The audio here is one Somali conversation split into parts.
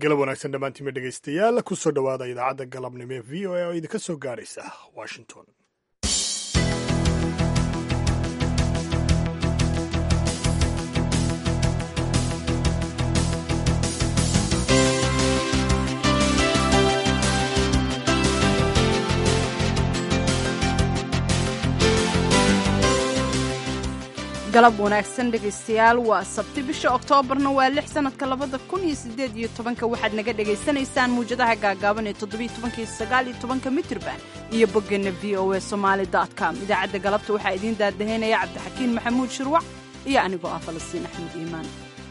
galab wanaagsan dhammaantiinma dhegaystayaal kusoo dhowaada idaacadda galabnimo ee v o a oo idinka soo gaaraysa washington galab wanaagsan dhegaystayaal waa sabti bisha oktoobarna waa lix sanadka labada kun iyo sideed iyo tobanka waxaad naga dhagaysanaysaan muwjadaha gaagaaban ee toddobiyo tobanka iyo sagaal iyo tobanka mitirban iyo boggeenna v o a somaali dot com idaacadda galabta waxaa idiin daadahaynaya cabdixakiin maxamuud shirwac iyo anigoo ah falastiin axmed iimaan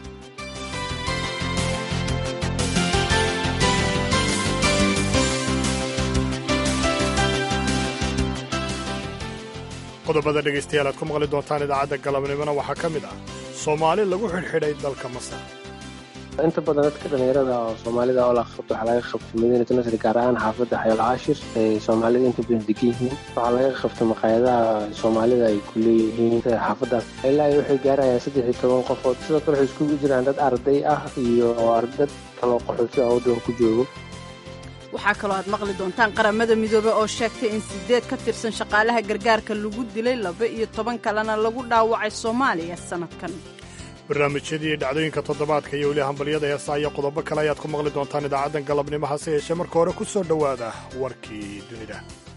qodobada dhegaystayaal aad ku maqli doontaan idaacadda galabnimona waxaa ka mid ah soomaali lagu xidhxidhay dalka masar inta badan dadka dhallinyarada oo soomaalida oo la qabto waxaa laga qabto madiinatu nasri gaar ahaan xaafadda xayool caashir ay soomaalida inta badan degan yihiin waxaa laga qabto maqaayadaha soomaalida ay ku leeyihiin xaafaddaas ilaa ay waxay gaarayaan saddex iyo toban qofood sidoo kale waxay iskugu jiraan dad arday ah iyo dad kaloo qaxooti ah waddanka ku joogo waxaa kaloo aad maqli doontaan qaramada midoobe oo sheegtay in sideed ka tirsan shaqaalaha gargaarka lagu dilay laba iyo toban kalena lagu dhaawacay soomaaliya sannadkan barnaamijyadii dhacdooyinka toddobaadka iyo weli hambalyada heesa iyo qodobo kale ayaad ku maqli doontaan idaacaddan galabnimo hase yeeshee marka hore ku soo dhowaada warkii dunida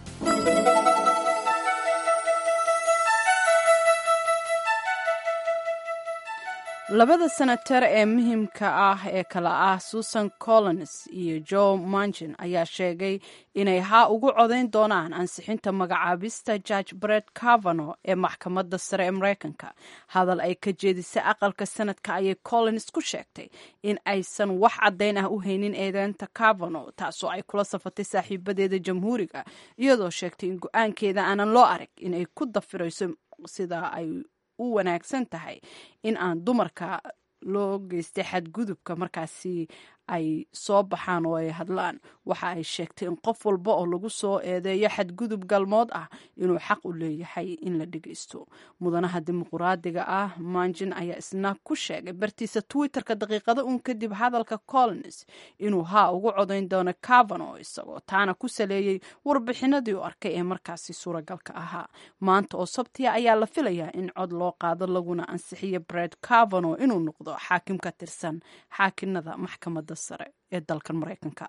labada senatar ee muhiimka ah ee kale ah susan collins iyo joe manchin ayaa sheegay inay haa ugu codayn doonaan ansixinta magacaabista george bret cavano ee maxkamadda sare ee mareykanka hadal ay ka jeedisay aqalka sanadka ayay collins ku sheegtay in aysan wax caddayn ah u haynin eedeynta cavano taasoo ay kula safatay saaxiibadeeda jamhuuriga iyadoo sheegtay in go-aankeeda aanan loo arag inay ku dafirayso sida ay u wanaagsan tahay in aan dumarka loo geystay xadgudubka markaasi ay soo baxaan oo ay hadlaan waxa ay sheegtay in qof walba oo lagu soo eedeeyo xadgudub galmood ah inuu xaq u leeyahay in la dhegaysto mudanaha dimuquraadiga ah manjin ayaa isna ku sheegay bartiisa twitterka daqiiqada uun kadib hadalka collins inuu haa ugu codayn doono cavano isagoo taana ku saleeyey warbixinadii u arkay ee markaasi suuragalka ahaa maanta oo sabtiya ayaa la filayaa in cod loo qaado laguna ansixiyo bred cavano inuu noqdo xaakim ka tirsan xaakinada maxkamadda sare ee dalkan maraykanka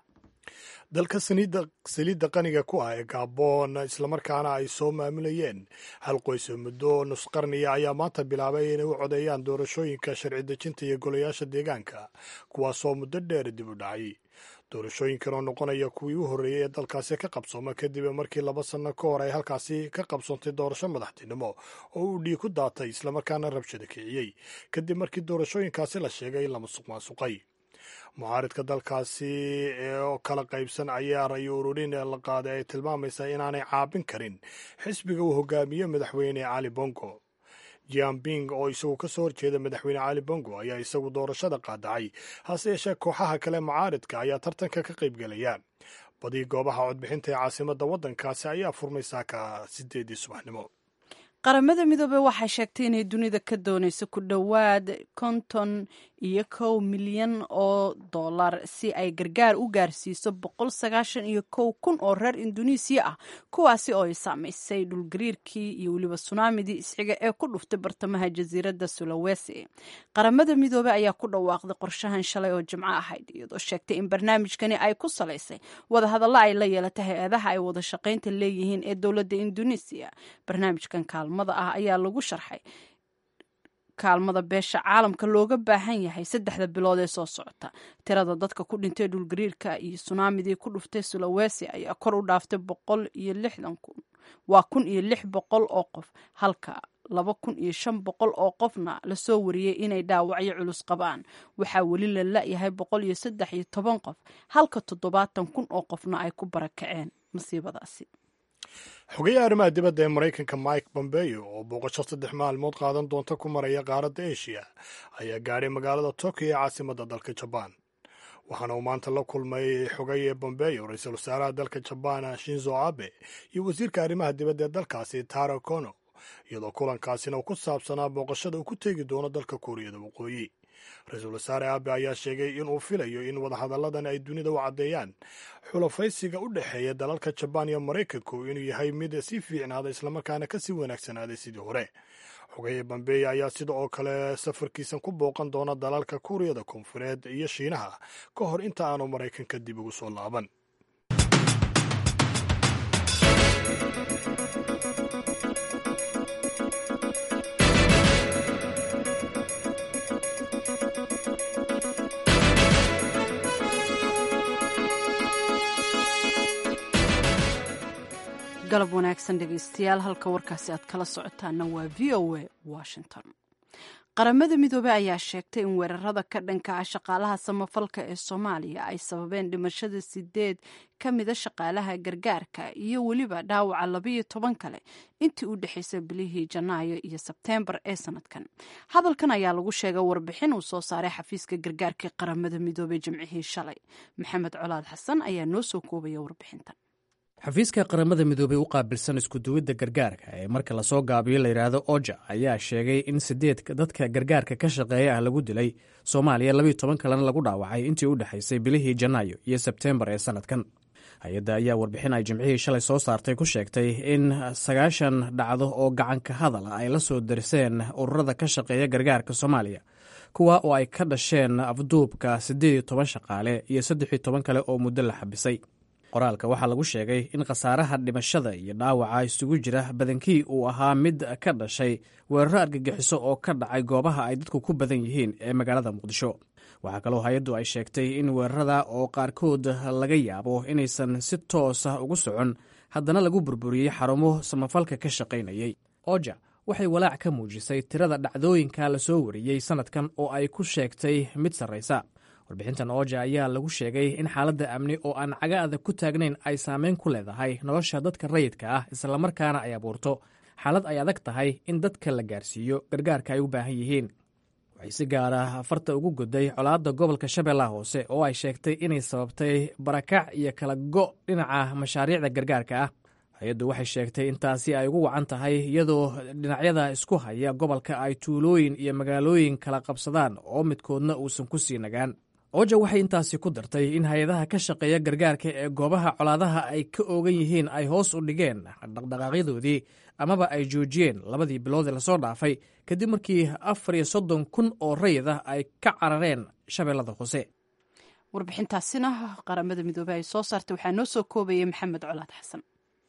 dalka saliidda qaniga ku ah ee gaaboon islamarkaana ay soo maamulayeen hal qoys oo muddo nusqarniya ayaa maanta bilaabay inay u codeeyaan doorashooyinka sharci dejinta iyo golayaasha deegaanka kuwaasoo muddo dheer dib u dhacay doorashooyinkan oo noqonaya kuwii u horreeyey ee dalkaasi ka qabsooma kadib markii laba sanno ka hor ay halkaasi ka qabsoontay doorasho madaxtinimo oo uu dhiig ku daatay islamarkaana rabshada kiciyey kadib markii doorashooyinkaasi la sheegay in la musuq maasuqay mucaaridka dalkaasi oo kala qaybsan ayaa rayo ururin la qaaday ay tilmaamaysaa inaanay caabin karin xisbiga uu hogaamiye madaxweyne cali bongo jianping oo isagu ka soo horjeeda madaxweyne cali bongo ayaa isagu doorashada qaadacay hase yeeshee kooxaha kale mucaaridka ayaa tartanka ka qaybgelaya badii goobaha codbixinta ee caasimadda waddankaasi ayaa furmay saaka sideedii subaxnimo qaramada midoobey waxay sheegtay inay dunida ka doonayso ku dhowaad konton iyo kow milyan oo dollar si ay gargaar u gaarsiiso boqol sagaashan iyo kow kun oo reer induneisiya ah kuwaasi oo ay saamaysay dhulgariirkii iyo weliba sunaamidii isxiga ee ku dhuftay bartamaha jasiiradda sulawesi qaramada midoobey ayaa ku dhawaaqday qorshahan shalay oo jimco ahayd iyadoo sheegtay in barnaamijkani ay ku salaysay wadahadalla ay la yeelatay hay-adaha ay wada shaqaynta leeyihiin ee dowladda induneisiya barnaamijkan kaalmada ah ayaa lagu sharxay kaalmada beesha caalamka looga baahan yahay saddexda bilood ee soo socota tirada dadka ku dhintay dhulgariirka iyo sunaamidii ku dhuftay sulawesi ayaa kor u dhaaftay boqol iyo lixdan kun waa kun iyo lix boqol oo qof halka laba kun iyo shan boqol oo qofna lasoo wariyey inay dhaawacyo culus qabaan waxaa weli la la-yahay boqol iyo saddex iyo toban qof halka toddobaatan kun oo qofna ay ku barakaceen masiibadaasi xogayaha arrimaha dibadda ee maraykanka mike bombeo oo booqasho saddex maalmood qaadan doonta ku maraya qaaradda eshiya ayaa gaadhay magaalada tokyo ee caasimadda dalka jabaan waxaana uu maanta la kulmay xogaye bombeo ra-iisul wasaaraha dalka jabaan shinzo abe iyo wasiirka arrimaha dibadda ee dalkaasi taro kono iyadoo kulankaasina uu ku saabsanaa booqashada uu ku teegi doono dalka kuuriyada waqooyi ra-iisul wasaare abe ayaa sheegay inuu filayo in wadahadalladan ay dunida u caddeeyaan xulafaysiga u dhexeeya dalalka jabaan iyo maraykanku inuu yahay mid sii fiicnaaday islamarkaana kasii wanaagsanaaday sidii hore xogaye bambeeya ayaa sida oo kale safarkiisan ku booqan doona dalalka kuuriyada koonfureed iyo shiinaha ka hor inta aanu maraykanka dib ugu soo laaban galab wanaagsan dhegaystayaal halka warkaasi aad kala socotaana waa v o a washington qaramada midoobey ayaa sheegtay in weerarada ka dhanka ah shaqaalaha samafalka ee soomaaliya ay sababeen dhimashada sideed ka mida shaqaalaha gargaarka iyo weliba dhaawaca labayo toban kale intii u dhexaysay bilihii janaayo iyo sebteembar ee sanadkan hadalkan ayaa lagu sheegay warbixin uu soo saaray xafiiska gargaarka qaramada midoobey jimcihii shalay maxamed colaad xasan ayaa noo soo koobaya warbixintan xafiiska qaramada midoobey u qaabilsan iskuduwidda gargaarka ee marka lasoo gaabiyo layidhaahdo oja ayaa sheegay in sideed dadka gargaarka ka shaqeeya ah lagu dilay soomaaliya labiyo toban kalena lagu dhaawacay intii u dhexaysay bilihii janaayo iyo sebteembar ee sanadkan hay-adda ayaa warbixin ay jimcihii shalay soo saartay ku sheegtay in sagaashan dhacdo oo gacanka hadal ay la soo darseen ururada ka shaqeeya gargaarka soomaaliya kuwa oo ay ka dhasheen afduubka siddeed iyo toban shaqaale iyo saddex iyo toban kale oo muddo la xabisay qoraalka waxaa lagu sheegay in khasaaraha dhimashada iyo dhaawaca isugu jira badankii uu ahaa mid ka dhashay weeraro argagixiso oo ka dhacay goobaha ay dadku ku badan yihiin ee magaalada muqdisho waxaa kaloo hay-addu ay sheegtay in weerarada oo qaarkood laga yaabo inaysan si toosa ugu socon haddana lagu burburiyey xarumo samafalka ka shaqaynayay oja waxay walaac ka muujisay tirada dhacdooyinka lasoo wariyey sannadkan oo ay ku sheegtay mid sarraysa warbixintan ooja ayaa lagu sheegay in xaaladda amni oo aan caga adag ku taagnayn ay saameyn ku leedahay nolosha dadka rayidka ah islamarkaana ay abuurto xaalad ay adag tahay in dadka la gaarsiiyo gargaarka ay u baahan yihiin waxay si gaara farta ugu goday colaadda gobolka shabeellaha hoose oo ay sheegtay inay sababtay barakac iyo kala go' dhinaca mashaariicda gargaarka ah hay-addu waxay sheegtay in taasi ay ugu wacan tahay iyadoo dhinacyada isku haya gobolka ay tuulooyin iyo magaalooyin kala qabsadaan oo midkoodna uusan ku sii nagaan oja waxay intaasi ku dartay in hay-adaha ka shaqeeya gargaarka ee goobaha colaadaha ay ka oogan yihiin ay hoos u dhigeen dhaqdhaqaaqyadoodii amaba ay joojiyeen labadii bilood ee lasoo dhaafay kadib markii afar iyo soddon kun oo rayid ah ay ka carareen shabeellada hoose warbixintaasina qaramada midoobey ay soo saartay waxaa noo soo koobayay maxamed colaad xasan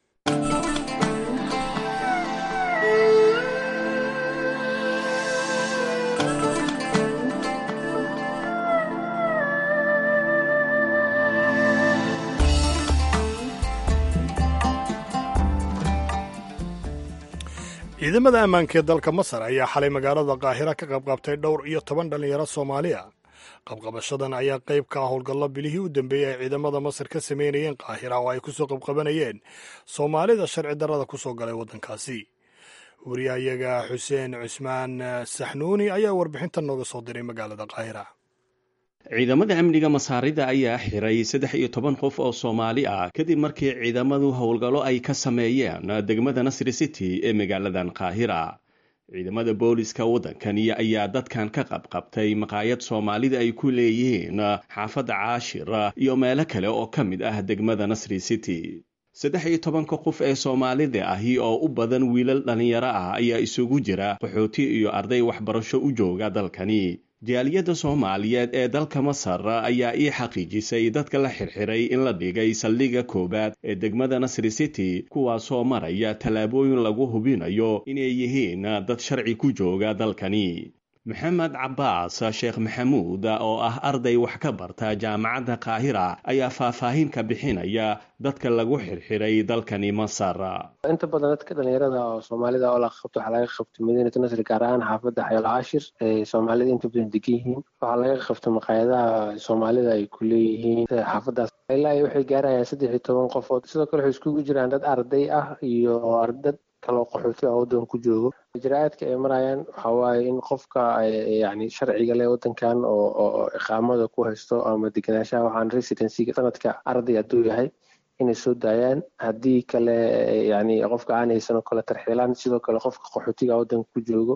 ciidamada ammaanka ee dalka masar ayaa xalay magaalada qaahira ka qabqabtay dhowr iyo toban dhallinyaro soomaaliya qabqabashadan ayaa qayb ka ah howlgallo bilihii u dambeeyey ay ciidamada masar ka sameynayeen qaahira oo ay kusoo qabqabanayeen soomaalida sharci darrada ku soo galay waddankaasi wariyahayaga xuseen cusmaan saxnuuni ayaa warbixintan nooga soo diray magaalada qaahira ciidamada amniga masaarida ayaa xiray saddex iyo toban qof oo soomaali ah kadib markii ciidamadu howlgallo ay ka sameeyeen degmada nasri city ee magaaladan qaahira ciidamada booliska waddankani ayaa dadkan ka qabqabtay maqaayad soomaalida ay ku leeyihiin xaafadda caashir iyo meelo kale oo ka mid ah degmada nasri city saddex iyo tobanka qof ee soomaalida ahi oo u badan wiilal dhallinyaro ah ayaa isugu jira qaxooti iyo arday waxbarasho u jooga dalkani jaaliyadda soomaaliyeed ee dalka masar ayaa ii xaqiijisay dadka la xirxiray in la dhigay saldhigga koowaad ee degmada nasri city kuwaasoo maraya tallaabooyin lagu hubinayo inay yihiin dad sharci ku jooga dalkani maxamed cabbaas sheekh maxamuud oo ah arday wax ka barta jaamacadda qaahira ayaa faahfaahin ka bixinaya dadka lagu xirxiray dalkani masar inta badan dadka dhalinyarada oo soomaalida oo la qabto waxaa laga qabto madiinatu nasri gaar ahaan xaafadda xayol caashir ee soomaalida inta badan degan yihiin waxaa laga qabto maqaayadaha soomaalida ay ku leeyihiin xaafadaas ilaa iyo waxay gaarayaan saddex iyo toban qofood sidoo kale waxay iskugu jiraan dad arday ah iyo dad kaloo qaxooti ah waddan ku joogo ijraa'aadka ay marayaan waxaa waaye in qofka yani sharciga leh waddankan oo iqaamada ku haysto ama degenaanshaha waxaan residencyga sanadka arday hadduu yahay inay soo daayaan haddii kale yani qofka aan haysan oo kale tarxiilaan sidoo kale qofka qaxootiga waddanka ku joogo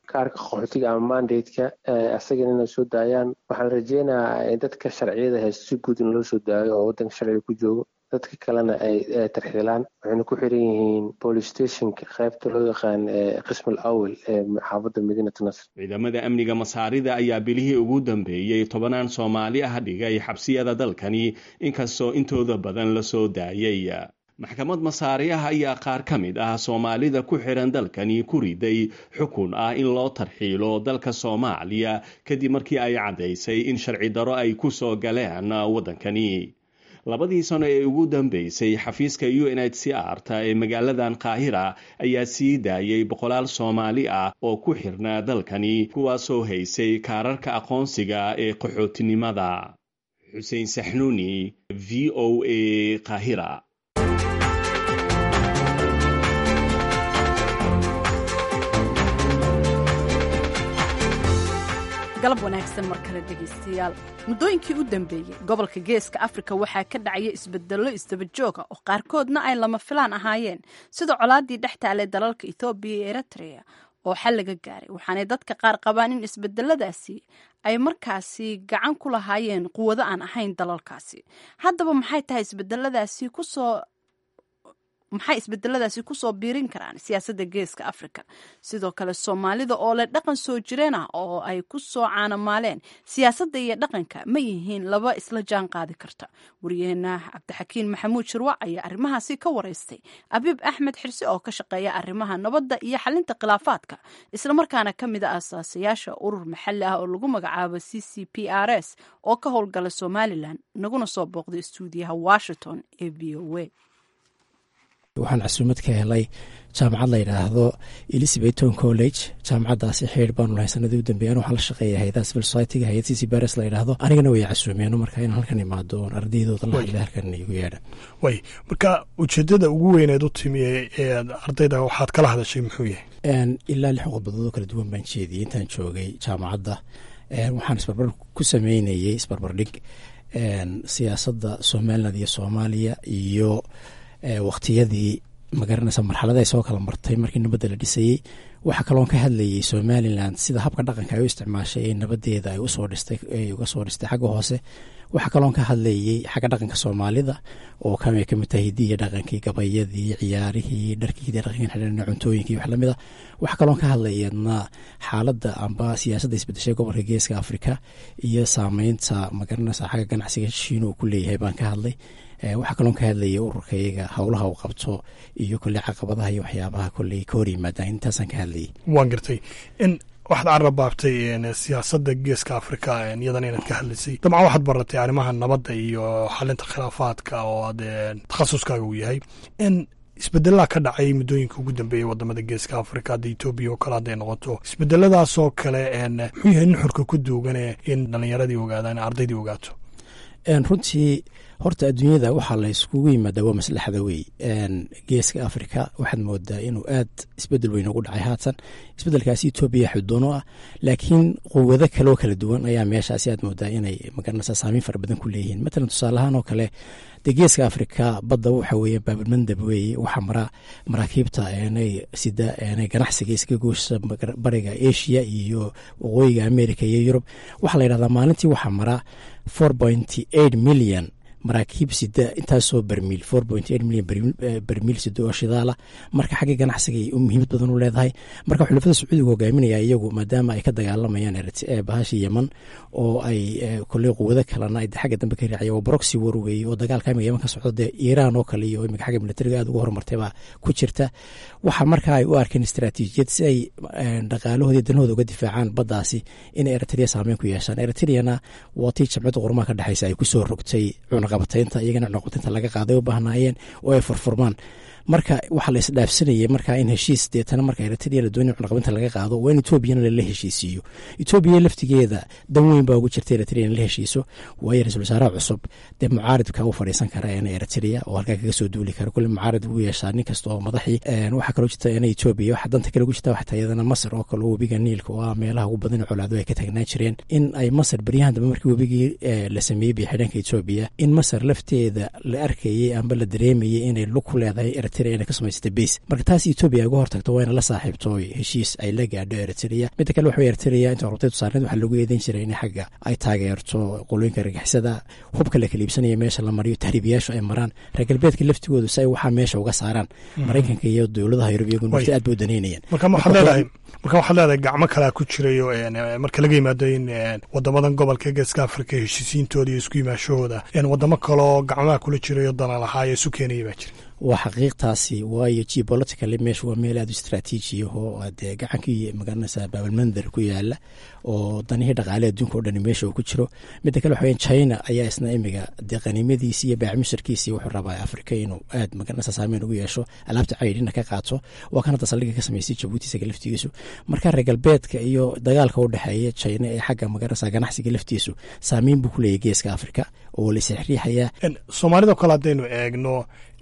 kaarka qaxootiga ama mandateka asagana inay soo daayaan waxaan rajeynayaa dadka sharciyada haysto si guud in loo soo daayo oo waddanka sharciga ku joogo dadka kalena ay tarxiilaan waxayna ku xiran yihiin police stationka qaybta loo yaqaan qismal awel ee xaafadda madiinat nasr ciidamada amniga masaarida ayaa bilihii ugu dambeeyey tobanaan soomaali ah dhigay xabsiyada dalkani inkastoo intooda badan la soo daayay maxkamad masaariyaha ayaa qaar ka mid ah soomaalida ku xiran dalkani ku riday xukun ah in loo tarxiilo dalka soomaaliya kadib markii ay caddaysay in sharci daro ay ku soo galeen waddankani labadii sano ee ugu dambeysay xafiiska u n h c r ta ee magaaladan qaahira ayaa sii daayay boqolaal soomaali ah oo ku xirnaa dalkani kuwaasoo haysay kaararka aqoonsiga ee qaxootinimada xuseen saxnuuni v o a qaahira galab wanaagsan mar kale dhegaystayaal muddooyinkii u dambeeyey gobolka geeska afrika waxaa ka dhacaya isbedello isdabajooga oo qaarkoodna ay lama filaan ahaayeen sida colaadii dhex taalay dalalka ethoobiya iyo eritrea oo xal laga gaaray waxaanay dadka qaar qabaan in isbedeladaasi ay markaasi gacan ku lahaayeen quwado aan ahayn dalalkaasi haddaba maxay tahay isbedeladaasi kusoo maxay isbedeladaasi kusoo biirin karaan siyaasadda geeska afrika sidoo kale soomaalida oo leh dhaqan soo jireen ah oo ay ku soo caanamaaleen siyaasadda iyo dhaqanka ma yihiin laba isla jaan qaadi karta wariyaheena cabdixakiin maxamuud shirwac ayaa arrimahaasi ka waraystay abiib axmed xirse oo ka shaqeeya arrimaha nabadda iyo xalinta khilaafaadka islamarkaana ka mid a asaasayaasha urur maxalli ah oo lagu magacaabo c c p r s oo ka howlgala somalilan naguna soo booqday stuudiyaha washington ee v o a waxaan casuumad ka helay jaamacad la yidhaahdo elizabethton college jaamacaddaasi xeer baanu lahay sanadii u dambeeyan waxaan la shaqeeya hay-adaha civil society-ga hay-ad c c bares la yidhaahdo anigana way casuumeeno marka inaan halkan imaado oon ardaydooda la hadla halkan igu yeedhan way marka ujeedada ugu weyneed u timi ee ardayda waxaad kala hadashay muxuu yahay ilaa lix qodbadood oo kala duwan baan jeediyey intaan joogay jaamacadda waxaan isbarbar ku sameynayey isbarbardhig siyaasadda somaliland iyo soomaaliya iyo waqtiyadii magaranaysa marxalada ay soo kala martay markii nabadda la dhisayey waxaa kaloon ka hadlayay somalilan sida habka dhaqanka ay u isticmaashay ee nabadeeda ay usoo dhistay ay uga soo dhistay xagga hoose waxaa kaloon ka hadlayay xagga dhaqanka soomaalida oo kamay kamid tahay hidiya dhaqankii gabayadii ciyaarihii dharkii hidiya dhaqanki xidhan cuntooyinkii wax lamid a waxaa kaloon ka hadlayadna xaaladda amba siyaasadda isbedeshay gobolka geeska afrika iyo saameynta magaranaysa xagga ganacsiga shiina uu ku leeyahay baan ka hadlay waxaa kaloon ka hadlayay ururkayaga howlaha uu qabto iyo kolley caqabadaha iyo waxyaabaha kolley ka hor yimaadaan intaasaan ka hadlayay waan gartay in waxaad carrabaabtay siyaasadda geeska afrika iyadan inaad ka hadlaysay dabcan waxaad baratay arrimaha nabadda iyo xalinta khilaafaadka oo aad takhasuskaaga uu yahay in isbedelaa ka dhacay muddooyinka ugu dambeeyay wadamada geeska afrika hadda etoobiya oo kale hadday noqoto isbedeladaasoo kale muxuu yahay nuxurka ku duugane in dhalinyaradii ogaadaan ardaydii ogaato runtii horta adduunyada waxaa la yskugu yimaadaa waa maslaxda wey geeska africa waxaad moodaa inuu aad isbedel weyn ugu dhacay haatan isbedelkaasi etoobiya xudoono ah laakiin quwado kaloo kala duwan ayaa meeshaasi aad moodaa inay magaranaysa saameyn fara badan ku leeyihiin matalan tusaalahaan oo kale dee geeska africa badda waxa weeye baabilmandab weeye waxaa mara maraakiibta eenay sida eenay ganacsiga iska gooshsa bariga asia iyo waqooyiga america iyo yurub waxaa la yidhahdaa maalintii waxaa mara four pointy eight million maraakiib sida intaasoo bermiil four point eight million bermiil sida oo shidaala marka xagga ganacsiga ay muhiimad badan u leedahay marka xulafada sacuudiga hogaaminaya iyagu maadaama ay ka dagaalamayaan bahasha yeman oo ay koley quwado kalena ay xagga dambe ka raacaya waa broxy war weeye oo dagaalka imiga yeman ka socdo dee iiraan oo kale iyo imika xagga militariga aad ugu horumartay baa ku jirta waxa marka ay u arkeen istaraatiijiyad si ay dhaqaalahooda danahooda uga difaacaan baddaasi in eritrea saameyn ku yeeshaan eritriana waa tii jamciyadda qurumaha ka dhexeysa ay kusoo rogtay cunaqabataynta iyagana cunaqabataynta laga qaaday u baahnaayeen oo ay furfurmaan marka waxaa la isdhaafsanayay marka in heshiis deetana marka eritrea la doonaya cunaqabinta laga qaado waa in etoobiyana lala heshiisiiyo etoobiya laftigeeda dan weyn baa ugu jirta eritrea in la heshiiso waayo ra-isul wasaaraha cusub dee mucaaridka u fadhiisan kara eena eritrea oo halkaa kaga soo duuli kara kulle mucaarid ugu yeeshaa nin kasta oo madaxii waxaa kaloo jirta eena etoobiya waxa danta kale ugu jirta waxtaa iyadana masar oo kale oo webiga niilka oo ah meelaha ugu badan colaado ay ka taagnaan jireen in ay masar beryahan dambe markii webigii la sameeyey biyo xidhanka etoobiya in masar lafteeda la arkayey amba la dareemayey inay lug ku leedahay eritrea inay ka samaysatay base marka taas etoobiya uga hortagto waa ina la saaxiibto heshiis ay la gaadho eritrea midda kale waxa eritrea inta hortay tusaarneed waxaa loogu eedeyn jiray in xagga ay taageerto qolooyinka argixisada hubka la kala iibsanaya meesha la mariyo tahriibiyaashu ay maraan reer galbeedka laftigoodu si ay waxaa meesha uga saaraan maraykanka iyo dowladaha yurub iyagu nafti aad ba u daneynayaan marka waxaad leedahay marka waxaad leedahay gacmo kalea ku jirayo marka laga yimaado in wadamadan gobolka geeska afrika heshiisiintooda iyo isku yimaashahooda wadamo kaloo gacmaha kula jirayo dana lahaa ee isu keenaya baa jira waa xaqiiqtaasi waayo geopolitically meesha waa meel aad u istraatiiji ahoo dee gacankii magaranaysaa baabalmandar ku yaala oo danihii dhaqaale adduunka o dhani meesha uu ku jiro midda kale waxa weya china ayaa isna imiga dee qaniimadiisi iyo baacmisharkiisii wuxuu rabaa afrika inuu aad magaranaysa saameyn ugu yeesho alaabta caydhina ka qaato waa kan hadda saldhiga ka samaystay jabuuti isaga laftigiisu marka reer galbeedka iyo dagaalka u dhexeeya china ee xagga magaranaysa ganacsiga laftiisu saameyn buu ku leeyahy geeska afrika oo la isriixriixayaa soomaalida kale haddaynu eegno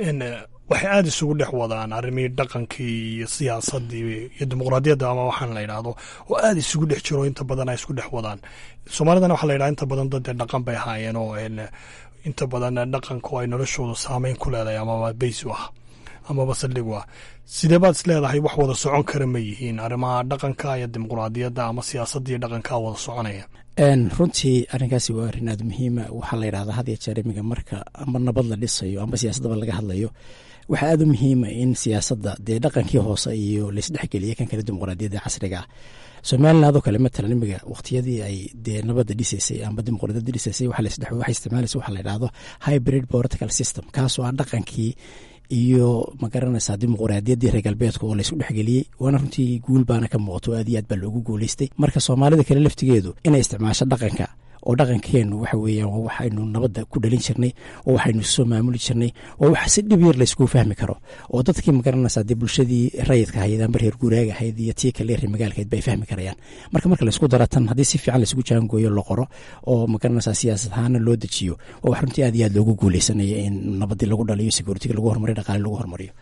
waxay aada isugu dhex wadaan arrimihii dhaqankii iyo siyaasadii iyo dimuqraadiyadda ama waxaan la yidhaahdo oo aada isugu dhex jiro inta badan ay isku dhex wadaan soomaalidana waxaa la yidhaha inta badan dad dhaqan bay ahaayeen oo inta badan dhaqanku ay noloshooda saameyn ku leedahay amaba beys u ah amaba saldhig u ah sidee baad is leedahay wax wada socon kara ma yihiin arrimaha dhaqanka iyo dimuqraadiyadda ama siyaasadda iyo dhaqanka wada soconaya runtii arrinkaasi waa arrin aada muhiima waxaa la yidhahdaa had iyo jeer imiga marka amba nabad la dhisayo amba siyaasaddaba laga hadlayo waxaa aada u muhiima in siyaasadda dee dhaqankii hoose iyo laisdhexgeliya kan kale dimuqraadiyadda casriga ah somalilan adoo kale matalan imiga waqtiyadii ay dee nabadda dhisaysay amba dimuqraadiyadda dhisaysay waxay isticmaalaysa waxaa la yidhahdo hybrid political system kaasoo ah dhaqankii iyo magaranaysaa dimuqraadiyaddii reer galbeedka oo laysku dhexgeliyey waana runtii guul baana ka muuqato aad iyo aad baa loogu guuleystay marka soomaalida kale laftigeedu inay isticmaasho dhaqanka oo dhaqankeenu waxa weeyaan waa waxaynu nabadda ku dhalin jirnay oo waxaynu soo maamuli jirnay oo wax si dhib yar layskugu fahmi karo oo dadkii magaranaysaa dee bulshadii rayidka ahayd amba reer guuraaga ahayd iyo tii kale reer magaalkahayd bay fahmi karayaan marka marka laysku dara tan haddii si fiican laysku jaangooyo la qoro oo magaranaysaa siyaasad ahaana loo dejiyo oo wax runtii aad iyo aad loogu guuleysanaya in nabaddii lagu dhaliyo securitiga lagu hormariyo dhaqaale lagu hormariyo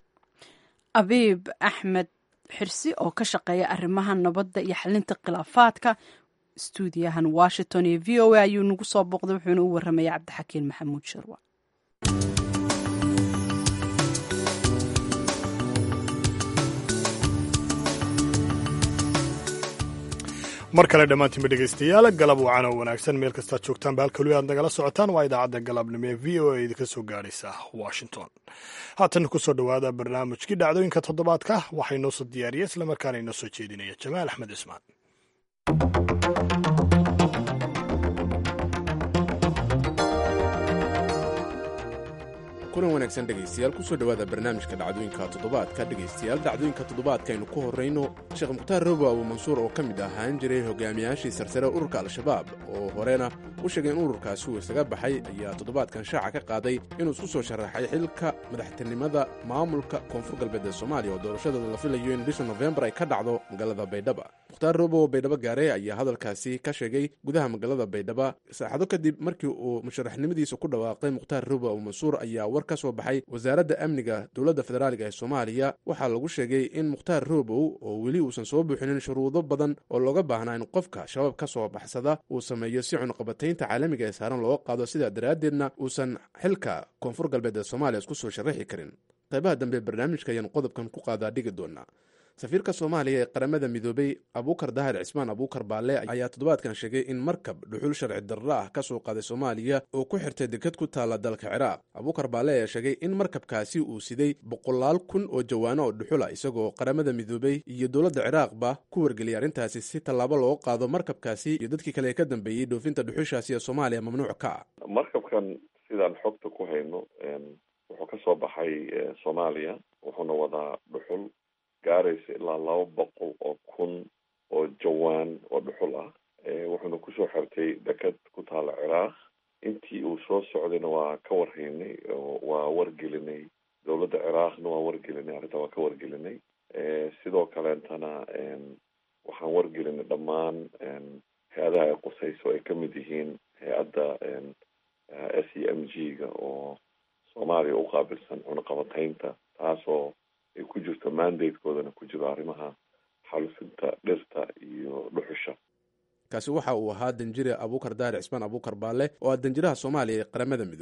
abiib axmed xirsi oo ka shaqeeya arrimaha nabadda iyo xalinta khilaafaadka stuudiyahan washington iyo v o a ayuu nagu soo booqday wuxuuna u warramaya cabdixakiin maxamuud sharwa mar kale dhammaantiinba dhegaystayaal galab wacan oo wanaagsan meel kastaad joogtaanba halkalu aad nagala socotaan waa idaacadda galabnimo ee v o a idinka soo gaadhaysa washington haatan kusoo dhowaada barnaamijkii dhacdooyinka toddobaadka waxaa inoo soo diyaariya islamarkaana inoo soo jeedinaya jamaal axmed cismaan kulan wanaagsan dhegaystayaal kusoo dhowaada barnaamijka dhacdooyinka toddobaadka dhegaystayaal dhacdooyinka toddobaadka aynu ku horrayno sheekh mukhtaar robo abu mansuur oo ka mid ahaan jiray hogaamiyaashii sarsare ururka al-shabaab oo horena u sheegay in ururkaasi uu isaga baxay ayaa toddobaadkan shaaca ka qaaday inuu isku soo sharaxay xilka madaxtinimada maamulka koonfur galbeed ee soomaaliya oo doorashadooda la filayo in bisha nofembar ay ka dhacdo magaalada baydhaba mukhtaar robo oo baydhabo gaare ayaa hadalkaasi ka sheegay gudaha magaalada baydhaba saacado kadib markii uu musharaxnimadiisa ku dhawaaqay mukhtaar robo abu mansuur ayaa war ka soo baxay wasaaradda amniga dowladda federaaliga ee soomaaliya waxaa lagu sheegay in mukhtaar robow oo weli uusan soo buuxinin shuruudo badan oo looga baahnaa in qofka shabaab ka soo baxsada uu sameeyo si cunqabataynta caalamiga ee saaran looga qaado sidaa daraaddeedna uusan xilka koonfur galbeed ee soomaaliya isku soo sharaxi karin qaybaha dambe barnaamijka ayaan qodobkan ku qaadaa dhigi doonaa safiirka soomaaliya ee qaramada midoobay abuukar dahir cismaan abuukar baalle ayaa toddobaadkan sheegay in markab dhuxul sharci darro ah ka soo qaaday soomaaliya oo ku xirtay deked ku taalla dalka ciraaq abuukar baalle ayaa sheegay in markabkaasi uu siday boqolaal kun oo jawaano oo dhuxul ah isagoo qaramada midoobay iyo dowladda ciraaqba ku wargeliyay arrintaasi si tallaabo looga qaado markabkaasi iyo dadkii kale ee ka dambeeyey dhoofinta dhuxushaasi ee soomaaliya mamnuuc ka ah markabkan sidaan xogta ku hayno wuxuu ka soo baxay soomaaliya wuxuuna wadaa dhuxul gaaraysa ilaa laba boqol oo kun oo jawaan oo dhuxul ah wuxuuna kusoo xirtay deked ku taala ciraaq intii uu soo socdayna waa ka warhaynay waa wargelinay dowladda ciraaqna waa wargelinay arrinta waa ka wargelinay sidoo kaleentana waxaan wargelinay dhammaan hay-adaha ay qusayso ay kamid yihiin hay-adda s e m g ga oo soomaaliya u qaabilsan cunaqabataynta taasoo ay ku jirto mandatekoodana ku jiro arrimaha xalufinta dhirta iyo dhuxusha kaasi waxa uu ahaa danjire abuukar daahir cismaan abuukar baalle oo ah danjiraha soomaaliya ee qaramada midoobay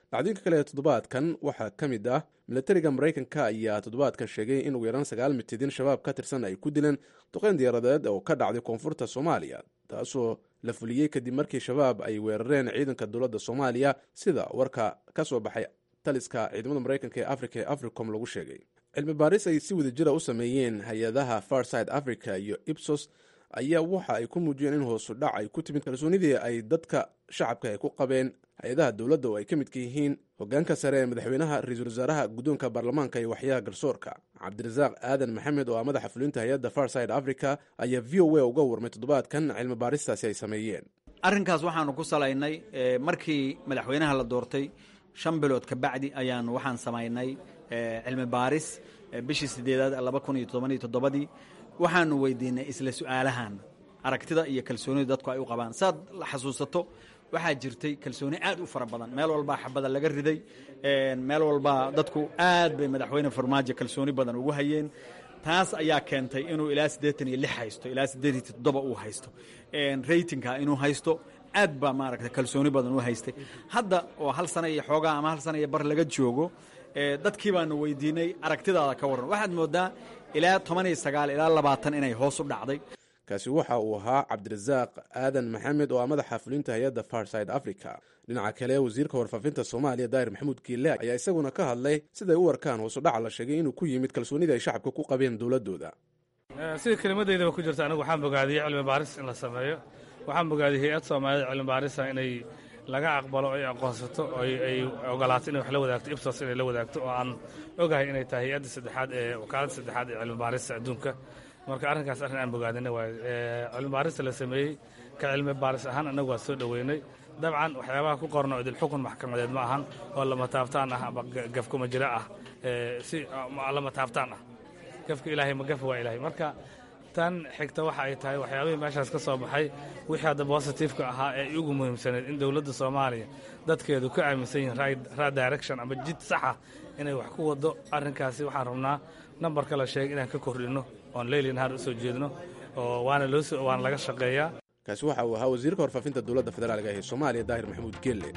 dhacdooyinka kale ee toddobaadkan waxaa ka mid ah milatariga maraykanka ayaa toddobaadkan sheegay in ugu yaraan sagaal mitidin shabaab ka tirsan ay ku dileen duqeyn diyaaradeed oo ka dhacday koonfurta soomaaliya taasoo la fuliyey kadib markii shabaab ay weerareen ciidanka dowladda soomaaliya sida warka ka soo baxay taliska ciidamada maraykanka ee africa ee africom lagu sheegay cilmi baaris ay si wadajira u sameeyeen hay-adaha farside africa iyo ibsos ayaa waxa ay ku muujiyeen in hoosu dhac ay ku timid kalsoonidii ay dadka shacabka ay ku qabeen hay-adaha dowladda oo ay ka midka yihiin hogaanka sare ee madaxweynaha ra-iisul wasaaraha guddoonka baarlamaanka iyo waxyaha garsoorka cabdirasaaq aadan maxamed oo ah madaxa fulinta hay-adda farside africa ayaa v o a uga warmay toddobaadkan cilmi baaristaasi ay sameeyeen arrinkaas waxaanu ku salaynay markii madaxweynaha la doortay shan bilood ka bacdi ayaanu waxaan samaynay cilmi baaris bishii sideedaad laba kun iyo tobaniyo toddobadii waxaanu weydiinay isla su-aalahan aragtida iyo kalsoonida dadku ay u qabaan saad la xasuusato waxaa jirtay kalsooni aad u fara badan meel walbaa xabada laga riday meel walbaa dadku aad bay madaxweyne farmaajo kalsooni badan ugu hayeen taas ayaa keentay inuu ilaa siddeetan iyo lix haysto ilaa siddeed iyo toddoba uu haysto raytingka inuu haysto aad baa maaragta kalsooni badan u haystay hadda oo hal sana iyo xoogaa ama hal sana iyo bar laga joogo dadkii baanu weydiinay aragtidaada ka warran waxaad moodaa ilaa toban iyo sagaal ilaa labaatan inay hoos u dhacday kaasi waxa uu ahaa cabdirasaaq aadan maxamed oo ah madaxa fulinta hay-adda farside africa dhinaca kale wasiirka warfaafinta soomaaliya daahir maxamuud kiile ayaa isaguna ka hadlay siday u arkaan hoosudhaca la sheegay inuu ku yimid kalsoonida ay shacabka ku qabeen dowladooda sida kelimadeydaba ku jirta anigu waxaan bogaadiyey cilmi baaris in la sameeyo waxaan bogaadiyey hay-ad soomaaliyada cilmi baarisa inay laga aqbalo ay aqoonsato ay ogolaato inay wax la wadaagto ibsos inay la wadaagto oo aan ogahay inay tahay hay-adda saddexaad ee wakaaladda saddexaad ee cilmi baarista adduunka marka arrinkaas arrin aan bogaadina waay cilmi baarista la sameeyey ka cilmi baaris ahaan annagu waa soo dhoweynay dabcan waxyaabaha ku qorno idil xukun maxkamadeed ma ahan oo lama taabtaan ah ama gafkuma jira ah si lama taabtaan ah gafka ilaahay ma gafa waa ilaahay marka tan xigta waxa ay tahay waxyaabihii meeshaas ka soo baxay wixii hadda bositifeka ahaa ee ugu muhiimsaneed in dowladda soomaaliya dadkeedu ka aaminsan yihiin right direction ama jid saxa inay wax ku wado arrinkaasi waxaan rabnaa nambarka la sheegay inaan ka kordhinno oon leyli nahaar u soo jeedno oo waana loo waana laga shaqeeyaa kaasi waxa uu ahaa wasiirka warfaafinta dowladda federaalka ee soomaaliya daahir maxamuud geelle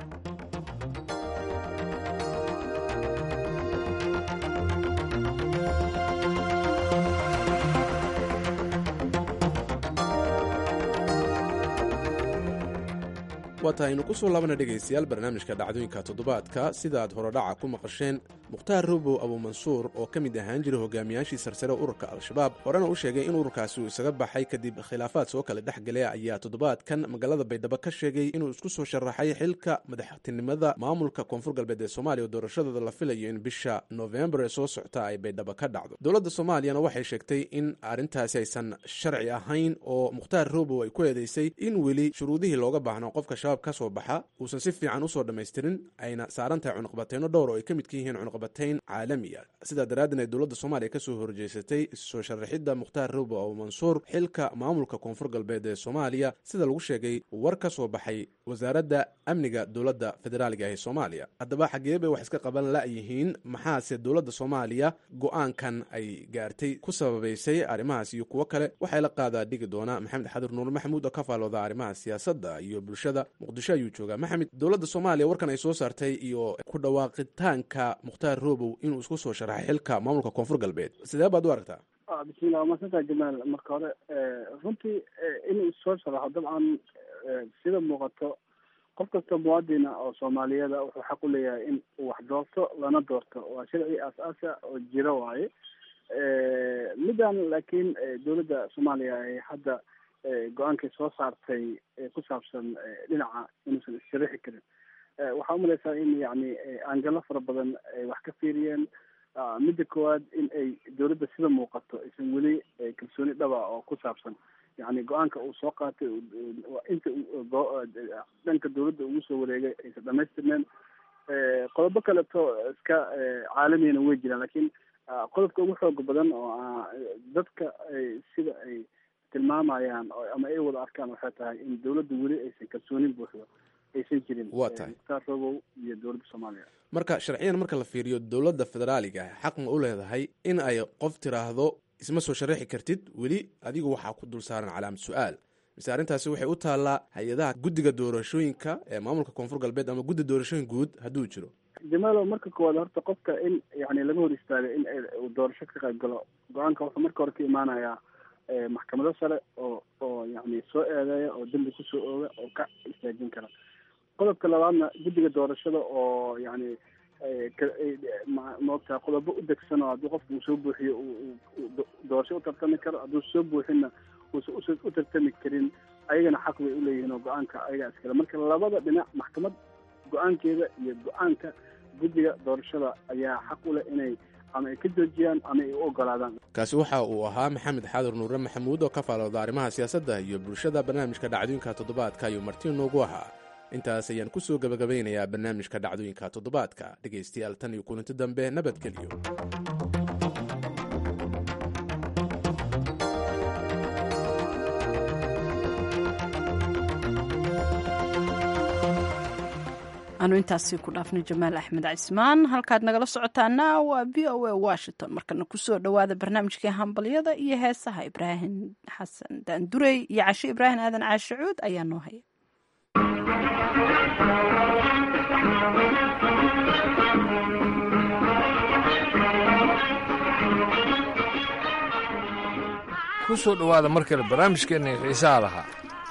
waa tahay aynu ku soo laabana dhegaystayaal barnaamijka dhacdooyinka toddobaadka sida aad horodhaca ku maqasheen mukhtaar robow abuumansuur oo ka mid ahaan jiray hogaamiyaashii sarsare ururka al-shabaab horena u sheegay in ururkaasi uu isaga baxay kadib khilaafaad soo kale dhex galay ayaa toddobaadkan magaalada baydhabo ka sheegay inuu isku soo sharaxay xilka madaxtinimada maamulka koonfur galbeed ee soomaaliya oo doorashadooda la filayo in bisha noofembar ee soo socta ay baydhabo ka dhacdo dowladda soomaaliyana waxay sheegtay in arrintaasi aysan sharci ahayn oo mukhtaar robow ay ku eedeysay in weli shuruudihii looga baahno qofka shabaab ka soo baxa uusan si fiican usoo dhammaystirin ayna saaran tahay cunuqbateyno dhowr oo ay ka midka yihiin cunuqbatayn caalamiya sidaa daraaddeed ay dowladda soomaaliya kasoo horjeysatay soo sharaxidda mukhtaar robo abu mansuur xilka maamulka koonfur galbeed ee soomaaliya sida lagu sheegay war ka soo baxay wasaaradda amniga dowladda federaaliga ee soomaaliya haddaba xaggee bay wax iska qaban la'yihiin maxaase dowladda soomaaliya go-aankan ay gaartay ku sababaysay arrimahaas iyo kuwo kale waxay la qaadaa dhigi doona maxamed xadir nuur maxamuud oo ka faalooda arrimaha siyaasadda iyo bulshada muqdisho ayuu joogaa maxamed dowladda soomaaliya warkan ay soo saartay iyo ku dhawaaqitaanka mukhtaar robow inuu isku soo sharaxay xilka maamulka koonfur galbeed sidee baad u aragtaa bismillah waa masantaa jamaal marka hore runtii inuu soo sharaxo dabcan sida muuqato qof kasta muwaadina oo soomaaliyada wuxuu xaq u leeyahay in uu wax doorto lana doorto waa sharci aas-aasa oo jiro waaye middan laakiin dowladda soomaaliya ay hadda go-aankay soo saartay ku saabsan dhinaca inuusan issharaxi karin waxaa umalaysaa in yani aangalo fara badan ay wax ka fiiriyeen midda koowaad in ay dowladda sida muuqato aysan weli kalsooni dhaba oo ku saabsan yani go-aanka uu soo qaatay inta dhanka dowladda ugu soo wareegay aysan dhamaystirneen qodobo kaleto iska caalamiyana way jiraan lakin qodobka ugu xooga badan oo dadka sida ay tilmaamayaan ama ay wada arkaan waxay tahay in dowladda weli aysan kalsoonin buuxdo aysan jirin waa tahay mukhtaar robow iyo dowladda soomaaliya marka sharciyan marka la fiiriyo dowladda federaaliga xaq ma u leedahay in ay qof tiraahdo isma soo sharaxi kartid weli adigu waxaa ku dul saaran calaamad su-aal mise arrintaasi waxay u taallaa hay-adaha guddiga doorashooyinka ee maamulka koonfur galbeed ama guddi doorashooyin guud hadduu jiro jamaalo marka koowaad horta qofka in yani laga hor istaagay in uu doorasho ka qayb galo go-aanka wuxuu marka hore ka imaanayaa maxkamado sare oo oo yani soo eedeeya oo dembi kusoo ooga oo ka istaajin kara qodobka labaadna guddiga doorashada oo yani maogtaha qodobo u degsan oo haddii qofka uu soo buuxiyo doorasho u tartami karo hadduu soo buuxinna uusan u tartami karin ayagana xaq bay uleeyihiin oo go-aanka ayagaa iskale marka labada dhinac maxkamad go-aankeeda iyo go-aanka guddiga doorashada ayaa xaq u leh inay ama ay ka joojiyaan ama ay u ogolaadaan kaasi waxa uu ahaa maxamed xaadir nuure maxamuud oo ka faalooda arrimaha siyaasadda iyo bulshada barnaamijka dhacdooyinka toddobaadka ayuu marti noogu ahaa intaas ayaan ku soo gebagabeynayaa barnaamijka dhacdooyinka toddobaadka dhegaystayaal tan iyo kulanti dambe nabadgelyo anu intaasi ku dhaafnay jamaal axmed cismaan halkaad nagala socotaana waa v o a washington markana kusoo dhowaada barnaamijkii hambalyada iyo heesaha ibraahim xasan daandurey iyo cashe ibraahim aadan caashicuud ayaa noo haya kusoo dhowaada markale barnaamijkeenna xiisaha lahaa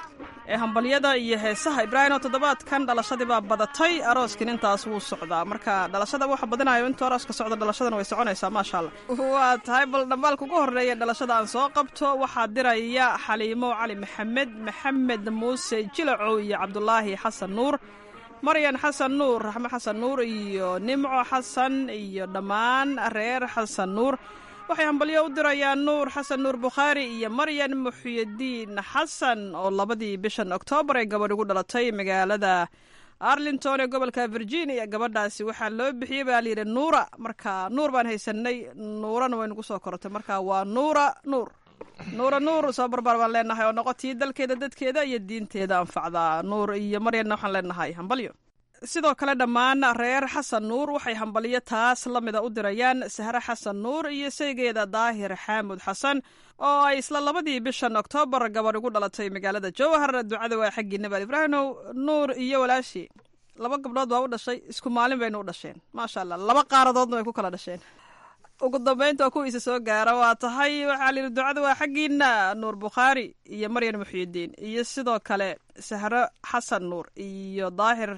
ee hambalyada iyo heesaha ibraahimo toddobaadkan dhalashadii baa badatay arooskin intaas wuu socdaa marka dhalashada waxa badinayo intuu arooska socdo dhalashadana way soconaysaa maasha allah waa tahay bal dhambaalka ugu horreeya dhalashada aan soo qabto waxaa diraya xaliimo cali maxamed maxamed muuse jilacow iyo cabdulaahi xasan nuur maryan xasan nuur raxmo xasan nuur iyo nimco xasan iyo dhammaan reer xasan nuur waxay hambalyo u dirayaan nuur xasan nuur bukhaari iyo maryan muxyidiin xasan oo labadii bishan oktoobar ee gabadh ugu dhalatay magaalada arlington ee gobolka virginia gabadhaasi waxaa loo bixiyey baa layidhi nuura marka nuur baan haysanay nuurana way nagu soo korotay marka waa nuura nuur nuura nuur soo barbaar baan leenahay oo noqotii dalkeeda dadkeeda iyo diinteeda anfacdaa nuur iyo maryanna waxaan leenahay hambalyo sidoo kale dhammaan reer xasan nuur waxay hambalyo taas la mida u dirayaan sahre xasan nuur iyo saygeeda daahir xaamud xasan oo ay isla labadii bishan oktoobar gabadh ugu dhalatay magaalada jowhar ducada waa xaggii nabaal ibraahimow nuur iyo walaashii laba gabdhood baa u dhashay isku maalin bayna u dhasheen maasha allah laba qaaradoodna way ku kala dhasheen ugu dambeynta waa kuwiisa soo gaara waa tahay waxaa layidhi ducada waa xaggiina nuur bukhaari iyo maryan muxyidiin iyo sidoo kale sahre xasan nuur iyo daahir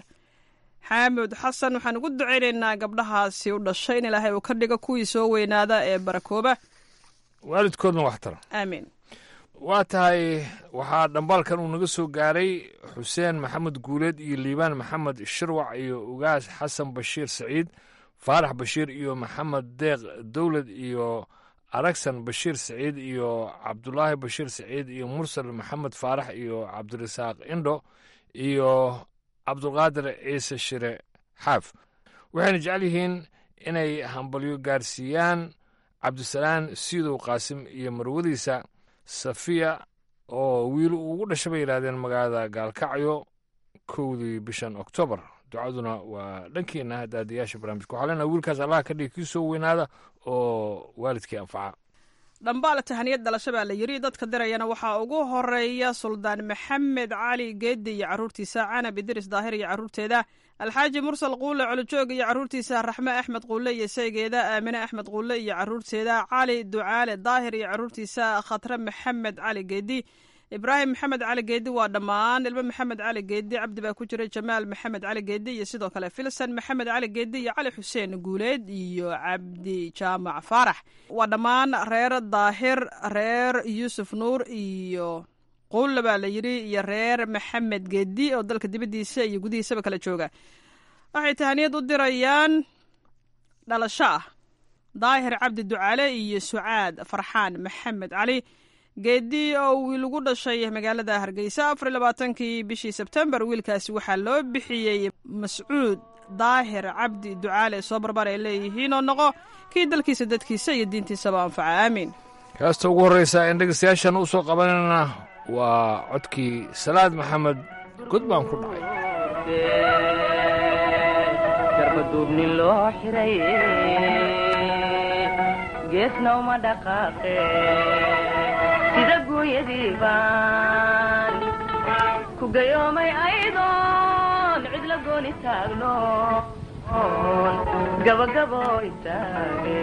xaamud xasan waxaan ugu ducaynaynaa gabdhahaasi u dhashay in ilaahay uu ka dhigo kuwii soo weynaada ee barakooba waalidkoodna wax tara aamiin waa tahay waxaa dhambaalkan uu naga soo gaaray xuseen maxamed guuleed iyo liibaan maxamed shirwac iyo ugaas xasan bashiir saciid faarax bashiir iyo maxamed deeq dowlad iyo aragsan bashiir saciid iyo cabdulaahi bashiir saciid iyo mursal maxamed faarax iyo cabdirasaaq indho iyo cabdulqaadir ciise shire xaaf waxayna jecel yihiin inay hambalyo gaarsiiyaan cabdisalaan siidow qaasim iyo marwadiisa safiya oo wiil ugu dhasha bay yidhahdeen magaalada gaalkacyo kowdii bishan oktoobar ducaduna waa dhankiina daadiyaasha barnaamijka waxaa leenaha wiilkaas allaha ka dhigi kii soo weynaada oo waalidkii anfaca dhambaal tahaniyad dhalasho baa la yidhi dadka dirayana waxaa ugu horeeya suldaan maxamed cali geedi iyo carruurtiisa canab idris daahir iyo carruurteeda alxaaji mursal quule colojoog iyo carruurtiisa raxme axmed quule iyo saygeeda aamine axmed quule iyo carruurteeda cali ducaale daahir iyo carruurtiisa khatre maxamed cali geedi ibraahim maxamed cali geedi waa dhammaan ilmo maxamed cali geedi cabdi baa ku jira jamaal maxamed cali geedi iyo sidoo kale filsan maxamed cali geedi iyo cali xuseen guuleed iyo cabdi jaamac faarax waa dhammaan reer daahir reer yuusuf nuur iyo quulle baa la yidhi iyo reer maxamed geedi oo dalka dibaddiisa iyo gudihiisaba kala jooga waxay tahaniyad u dirayaan dhalasho ah daahir cabdi ducaale iyo sucaad farxaan maxamed cali geedi oo wiil ugu dhashay magaalada hargeysa afar iyo labaatankii bishii sebtembar wiilkaasi waxaa loo bixiyey mascuud daahir cabdi ducaale soo barbar ay leeyihiin oo noqo kii dalkiisa dadkiisa iyo diintiisaba anfaca aamiin kaasta ugu horreysa een dhegeystayaashan u soo qabanayna waa codkii salaad maxamed god baan ku dhacay garbaduubnin loo xiray geesna uma dhaqaaqe sida gooyadii baan ku gayoomay aydoon cid la gooni taagno gabagabo istaage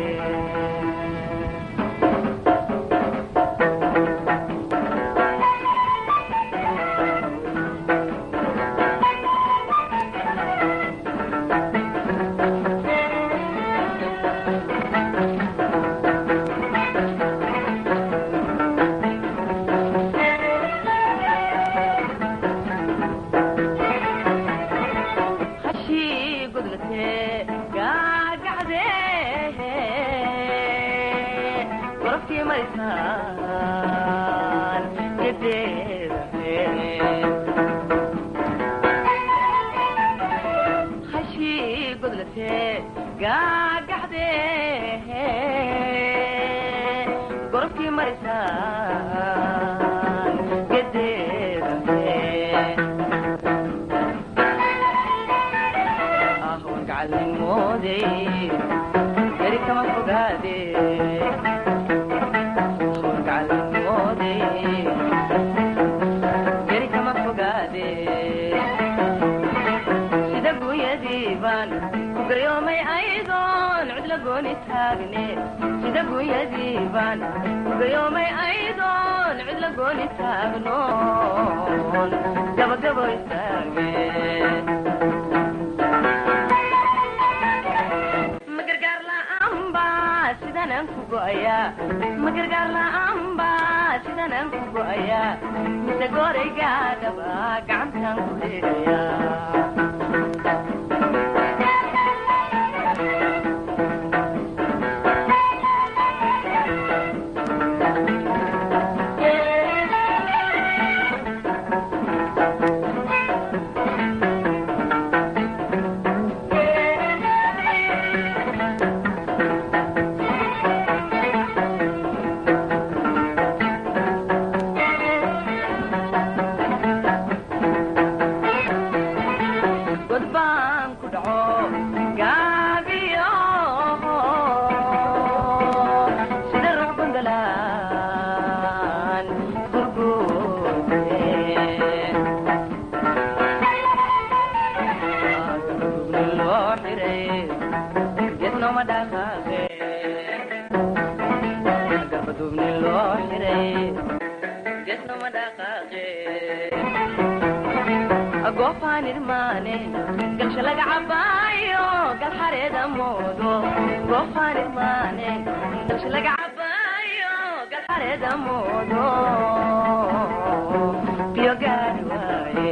hashii gudlatee gaagacdee gorofkii maysaan gedeedahe hashii gudlatee gaagacdee gorofkii maysaan gedeedahe ahwan gacalnimoodey yari kama fogaade ahwan gacalnimoodey yari kama fogaade sida gunyadii baan ku gayoomay aydoon cid la gooni taagne sida gunyadii baan ku gayoomay aydoon cid la gooni taagnoon gabagabo istaage magargaar la'aanba sidaan aan ku go'ayaa magargaar la'aanba sidaan aan ku go'ayaa mise gooraygaadhaba gacantaan ku dheegayaa god baan ku dhaco gaabiyo sida ruux gondolaan gurguurte gurgurni loo xiray geednooma dhaqaaqe garbadubni loo xiray geednooma dhaqaaqe goofaan irmaane galsha laga cabaayo gal xareeda moodo goofaan irmaane galsha laga cabaayo gal xareeda moodo biyo gaari waaye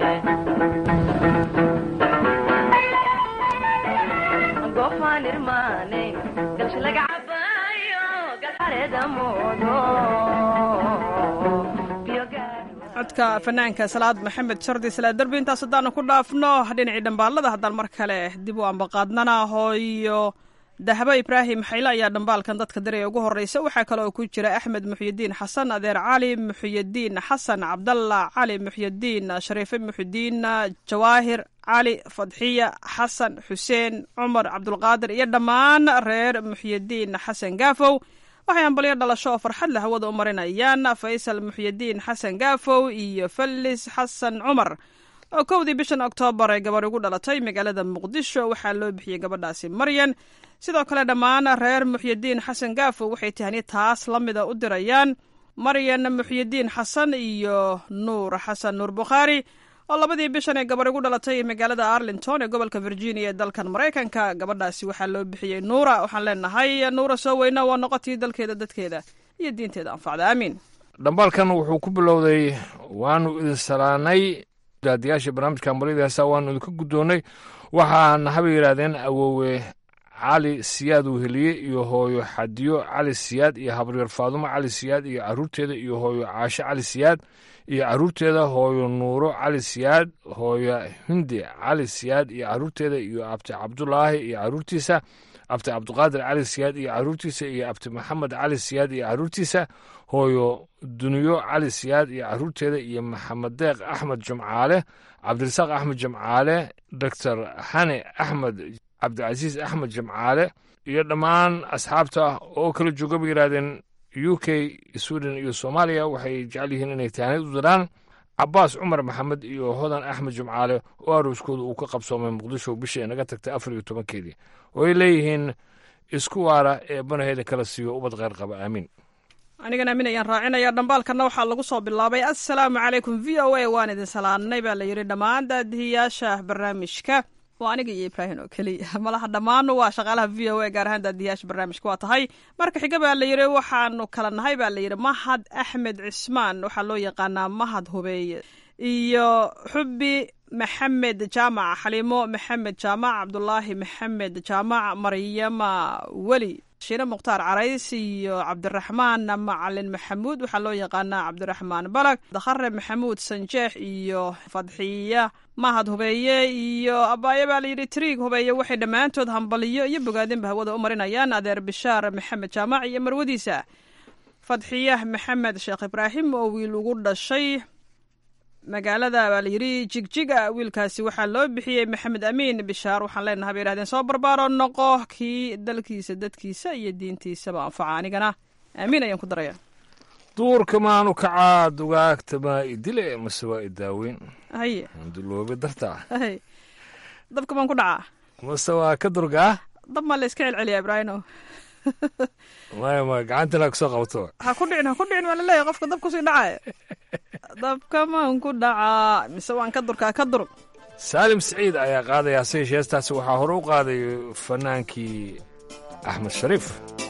goofaan irmaane galsha laga cabaayo gal xareeda moodo biyo gaari codka fanaanka salaad maxamed shardi salaad derbi intaas haddaanu ku dhaafno dhinacii dhambaalada haddaan mar kale dib u ambaqaadnana hooyo dahabo ibraahim xayle ayaa dhambaalkan dadka diraya ugu horeysa waxaa kale oo ku jira axmed muxyidiin xasan adeer cali muxyidiin xasan cabdalla cali muxyidiin shariife muxyidiin jawaahir cali fadxiya xasan xuseen cumar cabdulqaadir iyo dhammaan reer muxyidiin xasan gaafow waxay ambalyo dhalasho oo farxad leh hawada u marinayaan faysal muxyidiin xasan gaafow iyo fallis xasan cumar oo kowdii bishan oktoobar ay gabarh ugu dhalatay magaalada muqdisho waxaa loo bixiyey gabadhaasi maryan sidoo kale dhammaan reer muxyidiin xasan gaafow waxay tahani taas la mida u dirayaan maryan muxyidiin xasan iyo nuur xasan nuur bukhaari oo labadii bishan ee gabarh ugu dhalatay magaalada arlington ee gobolka virginia ee dalkan maraykanka gabadhaasi waxaa loo bixiyey nuura waxaan leenahay nuura soo weyna waa noqotii dalkeeda dadkeeda iyo diinteeda anfacda aamiin dhambaalkan wuxuu ku bilowday waanu idin salaanay daadiyaasha barnaamijka ambaliyada heesa waanu idinka guddoonnay waxaana haba yidhaahdeen awoowe cali siyaad weheliye iyo hooyo xadiyo cali siyaad iyo habaryar faadumo cali siyaad iyo caruurteeda iyo hooyo caashe cali siyaad iyo caruurteeda hooyo nuuro cali siyaad hooyo hindi cali siyaad iyo caruurteeda iyo abti cabdulaahi iyo caruurtiisa abti cabdiqaadir cali siyaad iyo caruurtiisa iyo abti maxamed cali siyaad iyo caruurtiisa hooyo duniyo cali siyaad iyo caruurteeda iyo maxamed deeq axmed jumcaale cabdirasaaq axmed jimcaale doctor xane axmed cabdicasiis axmed jimcaale iyo dhammaan asxaabta oo kala jooga bay yidhahdeen u k sweden iyo soomaaliya waxay jecel yihiin inay taanid u diraan cabaas cumar maxamed iyo hodan axmed jumcaale oo arooskooda uu ka qabsoomay muqdisho bishii inaga tagtay afar iyo tobankeedii oo ay leeyihiin isku waara ee banaheeda kala siiyo ubad kheyr qaba aamiin anigan aamin ayaan raacinaya dhambaalkana waxaa lagu soo bilaabay assalaamu calaykum v o a waan idin salaanay baa la yidhi dhammaan daadihiyaasha barnaamijka waa aniga iyo ibraahim oo keliya malaha dhammaanu waa shaqaalaha v o a gaar ahaan daadihiyaasha barnaamijka waa tahay marka xiga baa la yidhi waxaanu kala nahay baa la yidhi mahad axmed cismaan waxaa loo yaqaanaa mahad hubeeye iyo xubbi maxamed jaamac xaliimo maxamed jaamac cabdulaahi maxamed jaamac maryama weli shiine mukhtaar carays iyo cabdiraxmaan macalin maxamuud waxaa loo yaqaanaa cabdiraxmaan balag dakhare maxamuud sanjeex iyo fadxiya mahad hubeeye iyo abaayo baa layidhi triig hubeeye waxay dhammaantood hambaliyo iyo bogaadinba hawada u marinayaan adeer bishaar maxamed jaamac iyo marwadiisa fadxiya maxamed sheekh ibraahim oo wiil ugu dhashay magaalada baa layidhi jigjiga wiilkaasi waxaa loo bixiyey maxamed amiin bishaar waxaan leenahay bay yidhahdeen soo barbaaro noqo kii dalkiisa dadkiisa iyo diintiisaba anfaca anigana aamiin ayaan ku daraya duurka maanu kacaa dugaagta maa idile mase waa idaaweyn haye duloobi dartaa hay dabka baan ku dhacaa mase waa ka durgaa dab maa la iska celceliyaa ibraahino maya maya gacantina kusoo qabto ha ku dhicin ha ku dhicin waa laleeyahay qofka dab kusii dhacaya dabka maan ku dhacaa mise waan ka durkaa ka dur saalim siciid ayaa qaadaya hase yeeshee heestaasi waxaa hore u qaaday fanaankii axmed shariif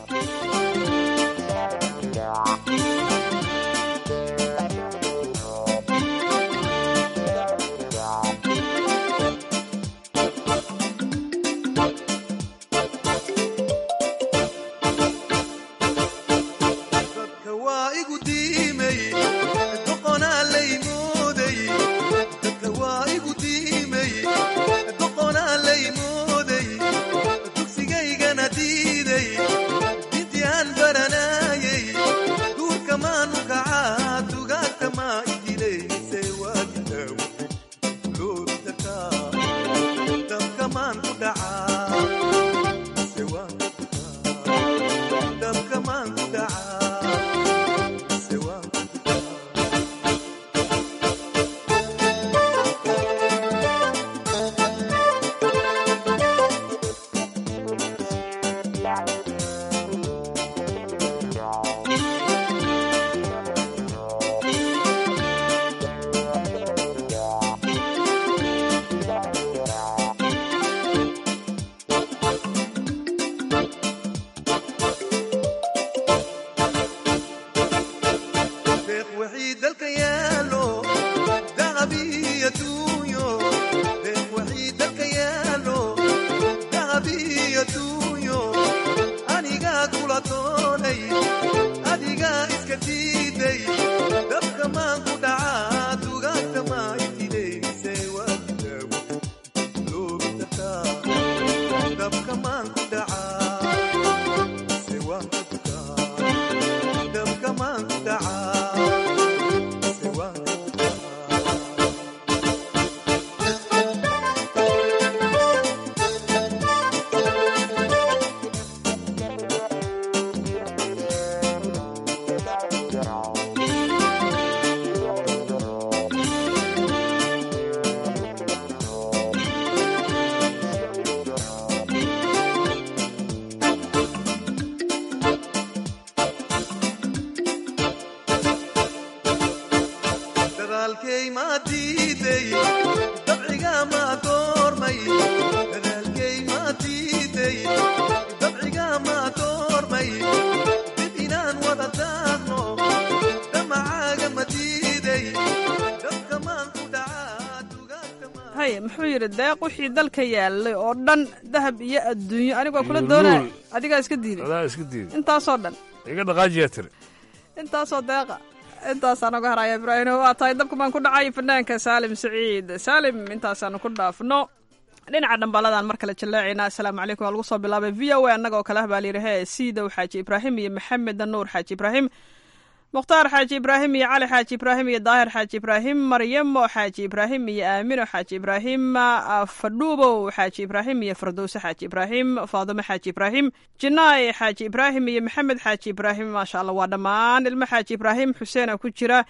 muxuu yidhi deeq wixii dalka yaalay oo dhan dahab iyo adduunyo anigoo kula doonaya adigaa iska diiday adaa iska diiday intaasoo dhan iga dhaqaajiyaa tiri intaasoo deeqa intaasaan oga haraya ibraahim waa tahay dabka baan ku dhacay fanaanka saalim saciid saalim intaasaanu ku dhaafno dhinaca dhambaladan mar kale jallaacaynaa assalaamu calaykum waa lagu soo bilaabay v o a annaga oo kale ah baa layidhi hee siidow xaaji ibraahim iyo maxamed nuur xaaji ibraahim mukhtaar xaaji ibraahim iyo cali xaaji ibraahim iyo daahir xaaji ibraahim maryamo xaaji ibraahim iyo aamino xaaji ibraahim fadhuubow xaaji ibraahim iyo fardowse xaaji ibraahim faadimo xaaji ibraahim jinaay xaaji ibraahim iyo maxamed xaaji ibraahim maasha allah waa dhammaan ilmo xaaji ibraahim xuseena ku jira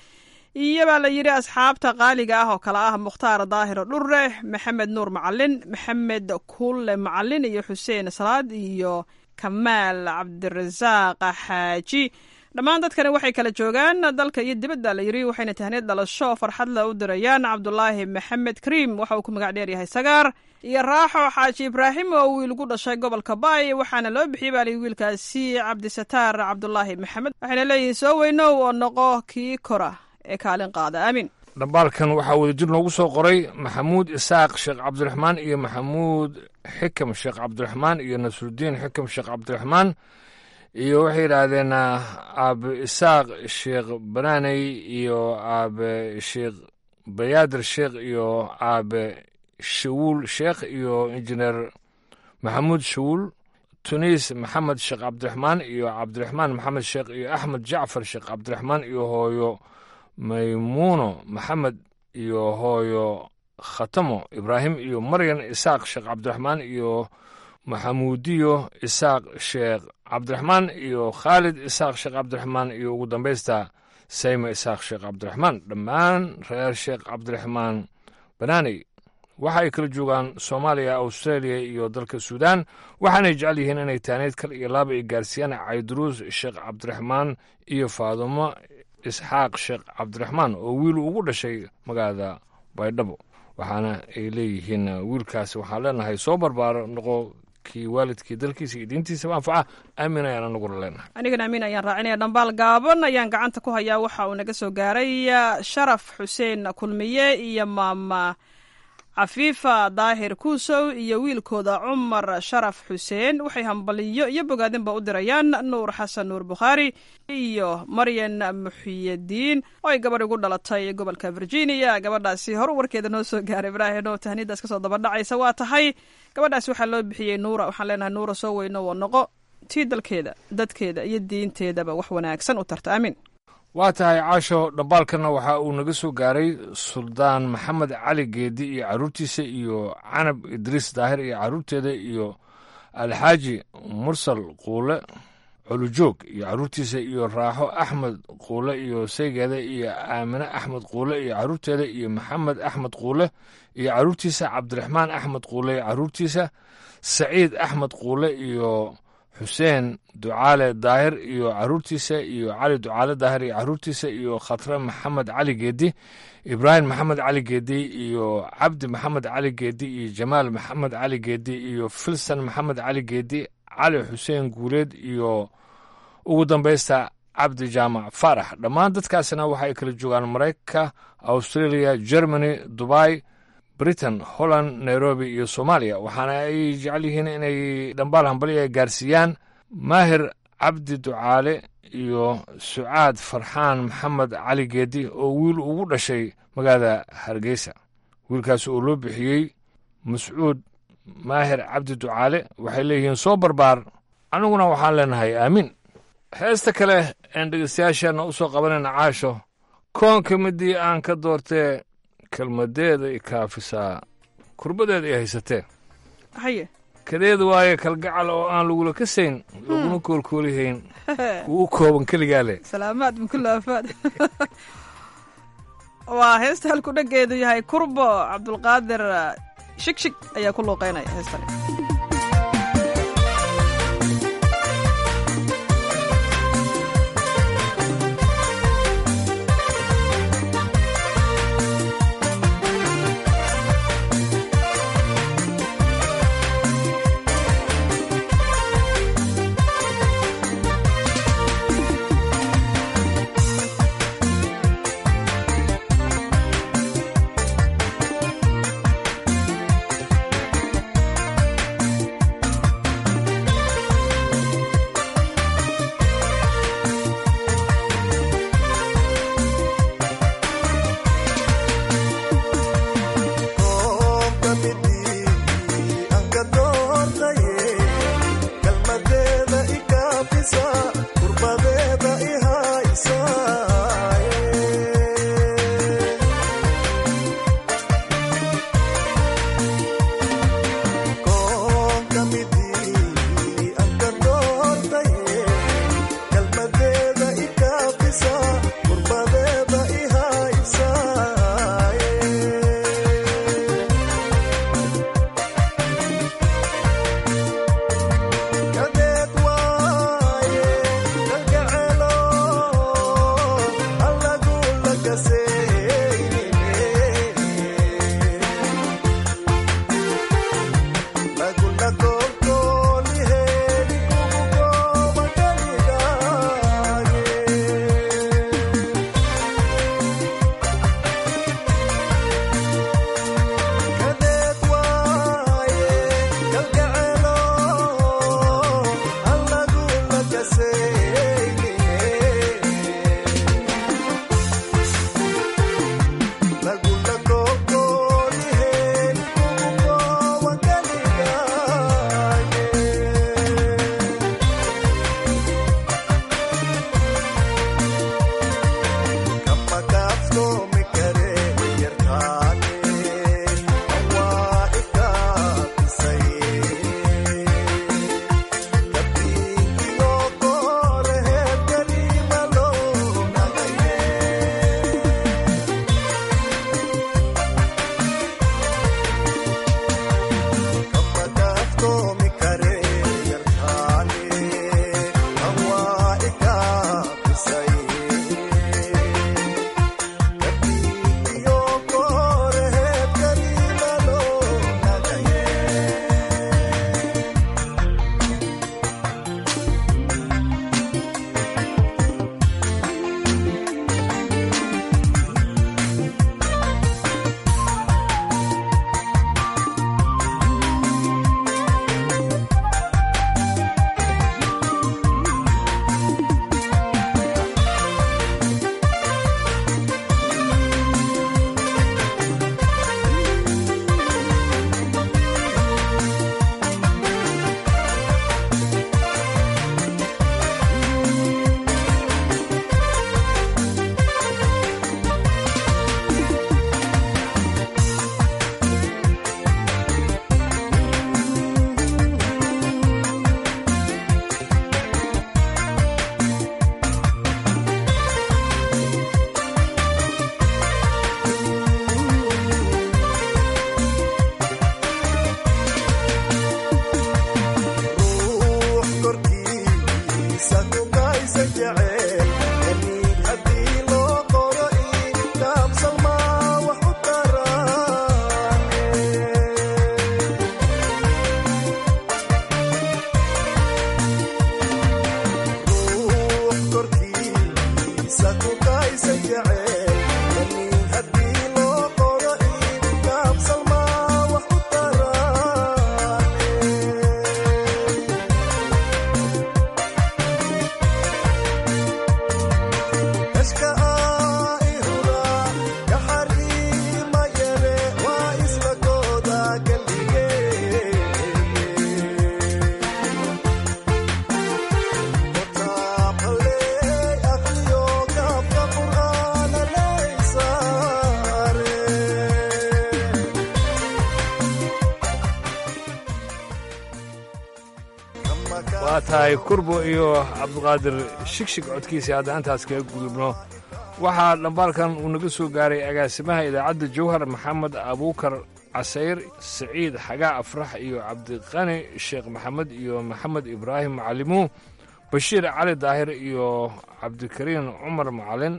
iyo baa la yidhi asxaabta qaaliga ah oo kale ah mukhtaar daahiro dhure maxamed nuur macalin maxamed kulle macalin iyo xuseen salaad iyo kamaal cabdirasaaq xaaji dhammaan dadkani waxay kala joogaan dalka iyo dibadda la yidhi waxayna tahneed dhalasho farxad le u dirayaan cabdulaahi maxamed kariim waxa uu ku magac dheeryahay sagaar iyo raaxo xaaji ibraahim oo wiil gu dhashay gobolka baay waxaana loo bixiyey baa lihi wiilkaasi cabdisataar cabdulaahi maxamed waxayna leeyihiin soo weynow oo noqo kii kora ee kaalin qaada aamin dhambaalkan waxaa wadajir noogu soo qoray maxamuud isaaq sheekh cabdiraxmaan iyo maxamuud xikam sheekh cabdiraxmaan iyo nasrudiin xikam sheekh cabdiraxmaan iyo waxay yidhaahdeen aabe isaaq sheekh banaaney iyo aabe sheekh bayaadir sheekh iyo aabe shawuul sheekh iyo injineer maxamuud shawuul tuniis maxamed sheekh cabdiraxmaan iyo cabdiraxmaan maxamed sheekh iyo axmed jacfar sheekh cabdiraxmaan iyo hooyo maymuuno maxamed iyo hooyo khatamo ibraahim iyo maryan isaaq sheekh cabdiraxmaan iyo maxamuudiyo isaaq sheekh cabdiraxmaan iyo khaalid isaaq sheekh cabdiraxmaan iyo ugu dambaysta sayma isaaq sheekh cabdiraxmaan dhammaan reer sheekh cabdiraxmaan banaaney waxa ay kala joogaan soomaaliya australia iyo dalka suudaan waxaanay jecel yihiin inay taaneyd kal iyo laaba ay gaarsiiyaan cayduruus sheekh cabdiraxmaan iyo faadumo isxaaq sheekh cabdiraxmaan oo wiil ugu dhashay magaalada baydhabo waxaana ay leeyihiin wiilkaasi waxaan leenahay soo barbaaro noqo kii waalidkii dalkiisa iyo diintiisaba anfaca aamin ayaan anaguna leenahay anigana amiin ayaan raacinaya dhambaal gaaban ayaan gacanta ku hayaa waxa uu naga soo gaaray sharaf xuseen kulmiye iyo maama cafiifa daahir kuusow iyo wiilkooda cumar sharaf xuseen waxay hambaliyo iyo bogaadinba u dirayaan nuur xasan nuur bukhaari iyo maryan muxiyadiin oo ay gabadh igu dhalatay gobolka virginia gabadhaasi hor warkeeda noo soo gaaray ibraahim oo tahniidaas kasoo dabadhacaysa waa tahay gabadhaasi waxaa loo bixiyey nuura waxaan leenahay nuura soo weyno oo noqo tii dalkeeda dadkeeda iyo diinteedaba wax wanaagsan u tarta aamin waa tahay caasho dhambaalkanna waxa uu naga soo gaaray suldaan maxamed cali geedi iyo carruurtiisa iyo canab idriis daahir iyo carruurteeda iyo alxaaji mursal quule colujoog iyo carruurtiisa iyo raaxo axmed quule iyo saygeeda iyo aamine axmed quule iyo carruurteeda iyo maxamed axmed quule iyo carruurtiisa cabdiraxmaan axmed quule iyo carruurtiisa saciid axmed quule iyo xuseen ducaale daahir iyo carruurtiisa iyo cali ducaale daahir iyo carruurtiisa iyo khatre maxamed cali geedi ibraahim maxamed cali geedi iyo cabdi maxamed cali geedi iyo jamaal maxamed cali geedi iyo filsan maxamed cali geedi cali xuseen guuleed iyo ugu dambaysta cabdi jaamac faarax dhammaan dadkaasina waxa ay kala joogaan maraykanka australia germany dubai britain holland nairobi iyo soomaaliya waxaana ay jecel yihiin inay dhambaal hambali ay gaarsiiyaan maahir cabdi ducaale iyo sucaad farxaan maxamed cali geedi oo wiil ugu dhashay magaalada hargeysa wiilkaas oo loo bixiyey mascuud maahir cabdi ducaale waxay leeyihiin soo barbaar aniguna waxaan leenahay aamiin heesta kale een dhegeystayaasheenna u soo qabanayna caasho koonka midii aan ka doortee kelmadeeda i kaafisaa kurbadeeda i haysatee haye kadeeda waaye kalgacal oo aan lagula kasayn laguna koolkoolihayn kuu kooban keligaa leh salaamaad bukula afaad waa heesta halku dhageedu yahay kurbo cabdulqaadir shigshig ayaa ku luuqeynaya heestani Thank waa tahay kurbo iyo cabdiqaadir shigshig codkiisa hadda intaas kaga gudubno waxaa dhambaalkan uu naga soo gaaray agaasimaha idaacadda jawhar maxamed abuukar casayr siciid xagaa afrax iyo cabdiqani sheekh maxamed iyo maxamed ibraahim macalimuun bashiir cali daahir iyo cabdikariin cumar macalin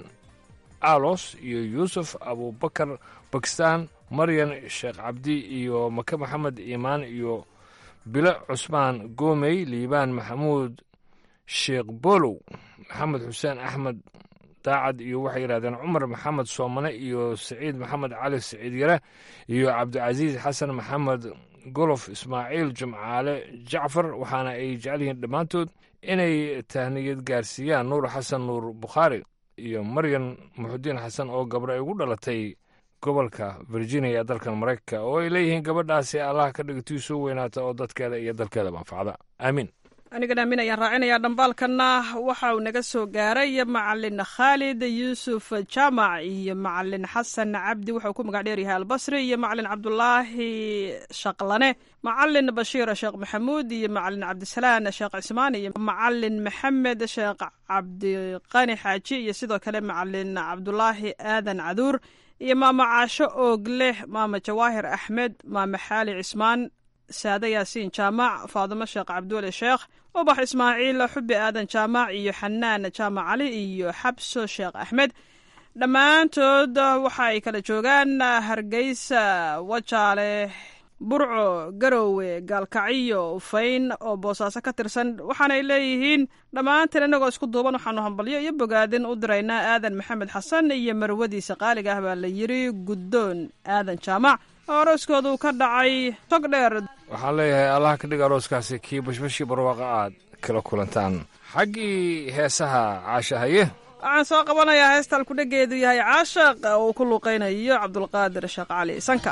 alos iyo yuusuf abubakar bakistaan maryan sheekh cabdi iyo make maxamed iimaan iyo bilo cusmaan goomey liibaan maxamuud sheekh bolow maxamed xuseen axmed daacad iyo waxay yidhahdeen cumar maxamed soomane iyo siciid maxamed cali siciid yare iyo cabdicasiis xasan maxamed golof ismaaciil jimcaale jacfar waxaana ay jecel yihiin dhammaantood inay tahniyad gaarsiiyaan nuur xasan nuur bukhaari iyo maryan muxudiin xasan oo gabro ay ugu dhalatay gobolka virginia ee dalkan maraykanka oo ay leeyihiin gabadhaasi allah ka dhigtii soo weynaata oo dadkeeda iyo dalkeeda manfacda aamiin anigan aamin ayaan raacinayaa dhambaalkanna waxa uu naga soo gaaray macalin khaalid yuusuf jaamac iyo macalin xasan cabdi wuxuu ku magac dheeryahay albasri iyo macalin cabdulaahi shaqlane macalin bashiir sheekh maxamuud iyo macalin cabdisalaan sheekh cismaan iyo macalin maxamed sheekh cabdiqani xaaji iyo sidoo kale macalin cabdulaahi aadan caduur iyo maama caasho oogleh maama jawaahir axmed maama xaali cismaan saade yaasiin jaamac faadimo sheekh cabduweli sheekh ubax ismaaciil xubi aadan jaamac iyo xanaan jaamac cali iyo xabso sheekh axmed dhammaantood waxa ay kala joogaan hargeysa wajaale burco garowe gaalkacyo ufayn oo boosaaso ka tirsan waxaanay leeyihiin dhammaanteen innagoo isku duuban waxaanu hambalyo iyo bogaadin u diraynaa aadan maxamed xasan iyo marwadiisa qaaliga ah baa la yiri guddoon aadan jaamac oo arooskoodu ka dhacay tog dheer waxaan leeyahay allah ka dhig arooskaasi kii bashbashii barwaaqa aad kala kulantaan xaggii heesaha caashahaye waxaan soo qabanayaa heestaan kudhageedu yahay caashaq oo uu ku luuqaynayo cabdulqaadir sheekh cali sanka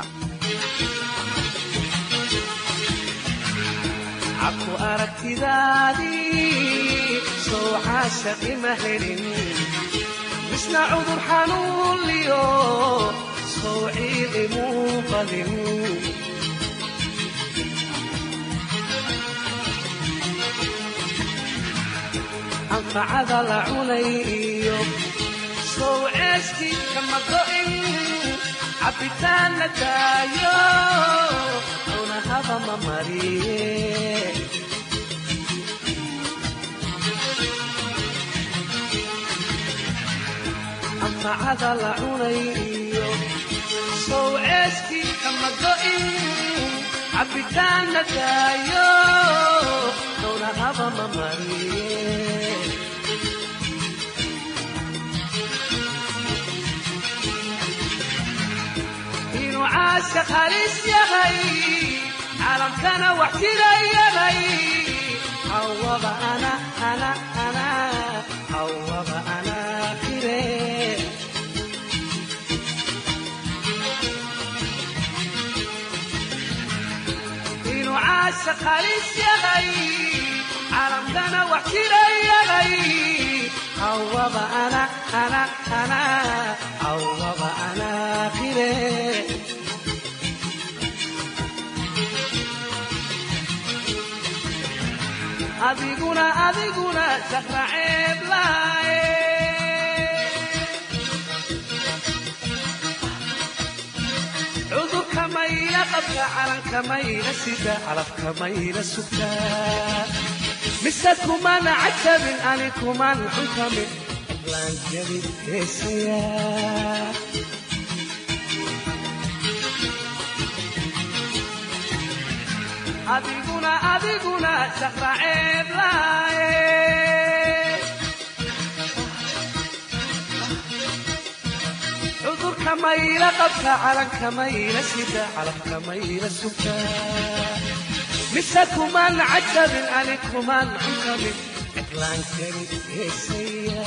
cabku aragtidaadii sow caashaqi ma helin misna cudur xanuunliyo sow ciidi muu qadin anfacada la cunay iyo sow ceeskii kama go'in cabbitaan la daayo cunahaba ma mariye anfacada la cunay iyo sow ceeskii kama go'in cabbitaan la daayo cunahaba ma mariye inuu caashaq halis yahay caalamkana wax jira yahay hawaba ana ana ana hawaba ana fire inuu caashaq halis yahay caalamkana wax jira yahay hawaba ana ana ana hawaba ana fire adiguna adiguna saqraceeb laaye cudurka mayla qabka calanka mayla sida calafka mayla sugta mise kumana cajabin ani kuman xunkamin laanjabin heesaya adiguna adiguna saqraceeb laaye cudurka mayla qabka calanka mayla sida calafka mayla sugta mise kuman cajabin ani kuman xunkamin cidlaankani heesaya